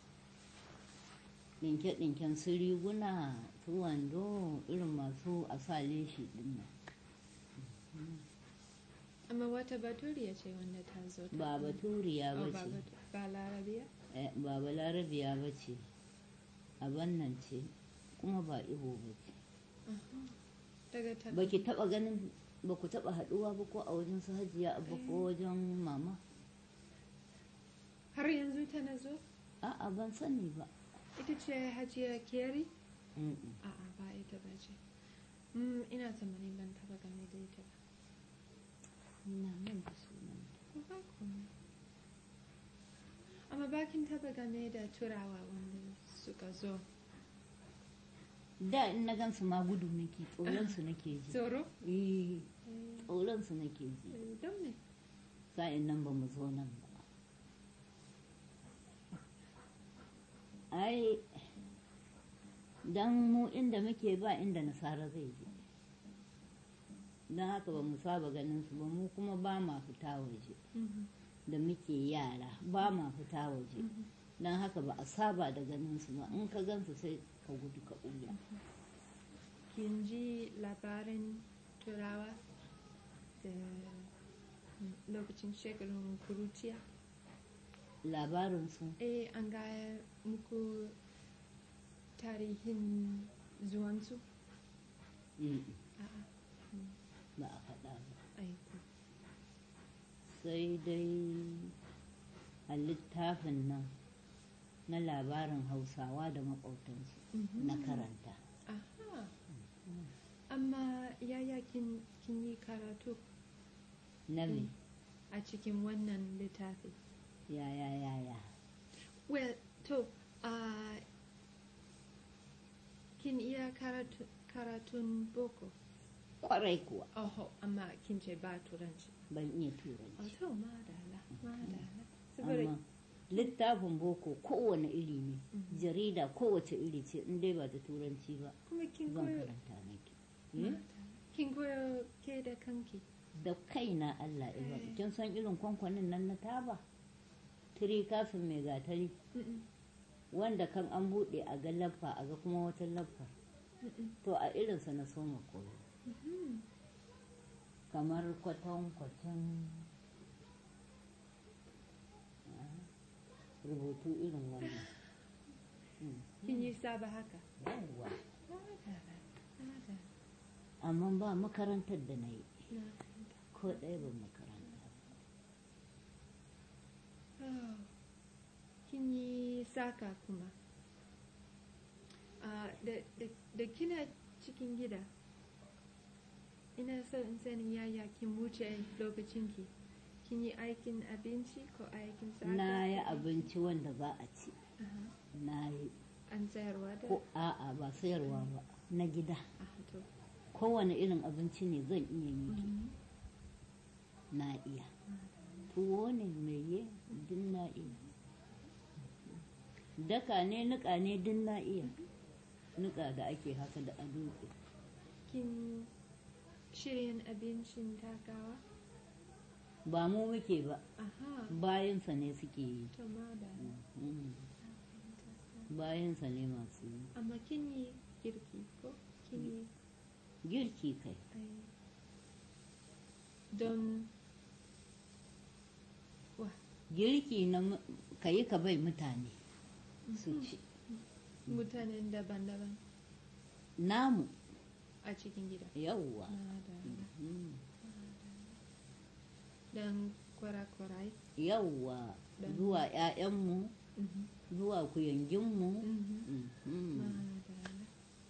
ɗinke-ɗinken su riguna su wando irin masu a sa leshi ɗin nan Amma wata baturiya ce wanda ta zo ta. ba baturiya Oh, ba ba ce batu- ba larabiya? Eh, ba balarabiya ba ce abin nan ce kuma ba ibo ba ce Daga ta. ba ki taba ganin ba ku taba haduwa ba ko a wajen su hajiya abba ko wajen mama Har yanzu tana zo? a'a ban sani ba Ita ce Hajiya Keri? Mm-mm. A'a ba ita ba ce. Mm, ina tsammanin ban taba game da ita ba. ina nan da sunan Ko ba komai. Amma bakin taba game da turawa wanda suka zo. da in na gansu ma gudu nake tsoron su nake ji Tsoro? eh Eh, tsoron su nake ji eh, Don me? sa'in nan ba mu zo nan ba ai dan mu inda muke ba inda nasara zai je don haka ba mu saba ganin su ba mu kuma ba ma fita waje Mhm, da muke yara ba ma fita waje mhm. don haka ba a saba da ganin su ba in ka gansu sai ka gudu ka ɓuya Kin ji labarin turawa da mm, lokacin shekarun kuruciya? labarin su Eh, an gaya muku tarihin zuwansu? mm, A'a, ba a faɗa ba aiko. sai dai a littafin nan na labarin hausawa da maƙautansu Mhm. na karanta Aha. Amma yaya kin, kin yi karatu na me a cikin wannan littafi? ya ya ya ya Well, to, uh, kin iya karatu, karatun boko? kwarai kuwa Oho, amma kin ce ba turanci. ban iya Oh, turanci to, madala, madala. Saboda, amma littafin boko kowane iri ne Mhm. jarida kowace iri ce in dai ba da turanci ba kuma kin zan koyo, karanta nake Eh? madala. kin koyo ke da kanki. da kaina Allah ya Eh. kin san irin kwankwanin nan na taba tiri kafin mai gatari Mm-mm, wanda kan an buɗe a ga laffa a ga kuma wata laffa mm-mm, to a irinsa na soma koyo mhm. kamar kwatankwacin ah, rubutu irin wannan Mm. Kin yi saba haka? yawwa Madala, madala. amma ba makarantar da na yi Na ko ɗaya ba makaranta ba. Oh, kin yi saka kuma Ah, da, da, da kina cikin gida ina so in sani yaya kin wuce lokacinki kin yi aikin abinci ko aikin saka na yi ko- abinci wanda za a ci Aha, na yi an sayarwa da ko a'a ba sayarwa ba na gida Aha, to. kowane irin abinci ne zan iya yi Mhm. na iya tuwo ne mai yi duk na iya daka ne nika ne duk na iya nika da ake haka da a dutse kin shirya abincin takawa ba mu muke ba aha bayansa ne suke yi to madala Mm. bayansa ne masu yi amma kin yi girki ko kin yi girki kai ai don wa girki na mu- ka yi ka bai mutane su ci mutanen daban-daban namu a cikin gida yawwa madala Mm. don kwarakwarai yawwa Dan- zuwa 'ya'yanmu Mhm, zuwa kuyanginmu mhm. Mhm. madala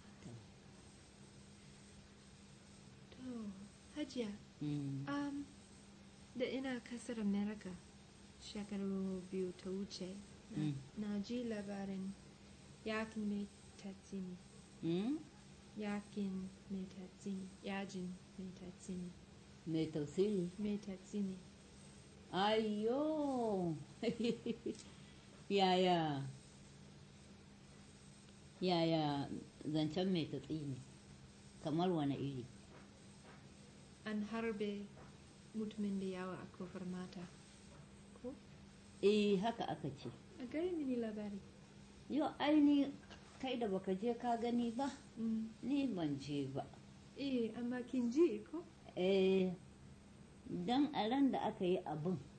to hajiya Mm. um, da ina kasar america shekaru biyu ta wuce na- Mm. na ji labarin yakin mai tatsini Mm? yakin mai tatsini yajin mai tatsini mai tafsiri mai tatsini ayo yaya yaya zancen mai tatsini kamar wani iri an harbe mutumin da yawa a kofar mata ko eh haka aka ce a gari mini labari yau aini kai da baka je ka gani ba Mm. ni ban je ba eh amma kin ji ko eh don a ran da aka yi abin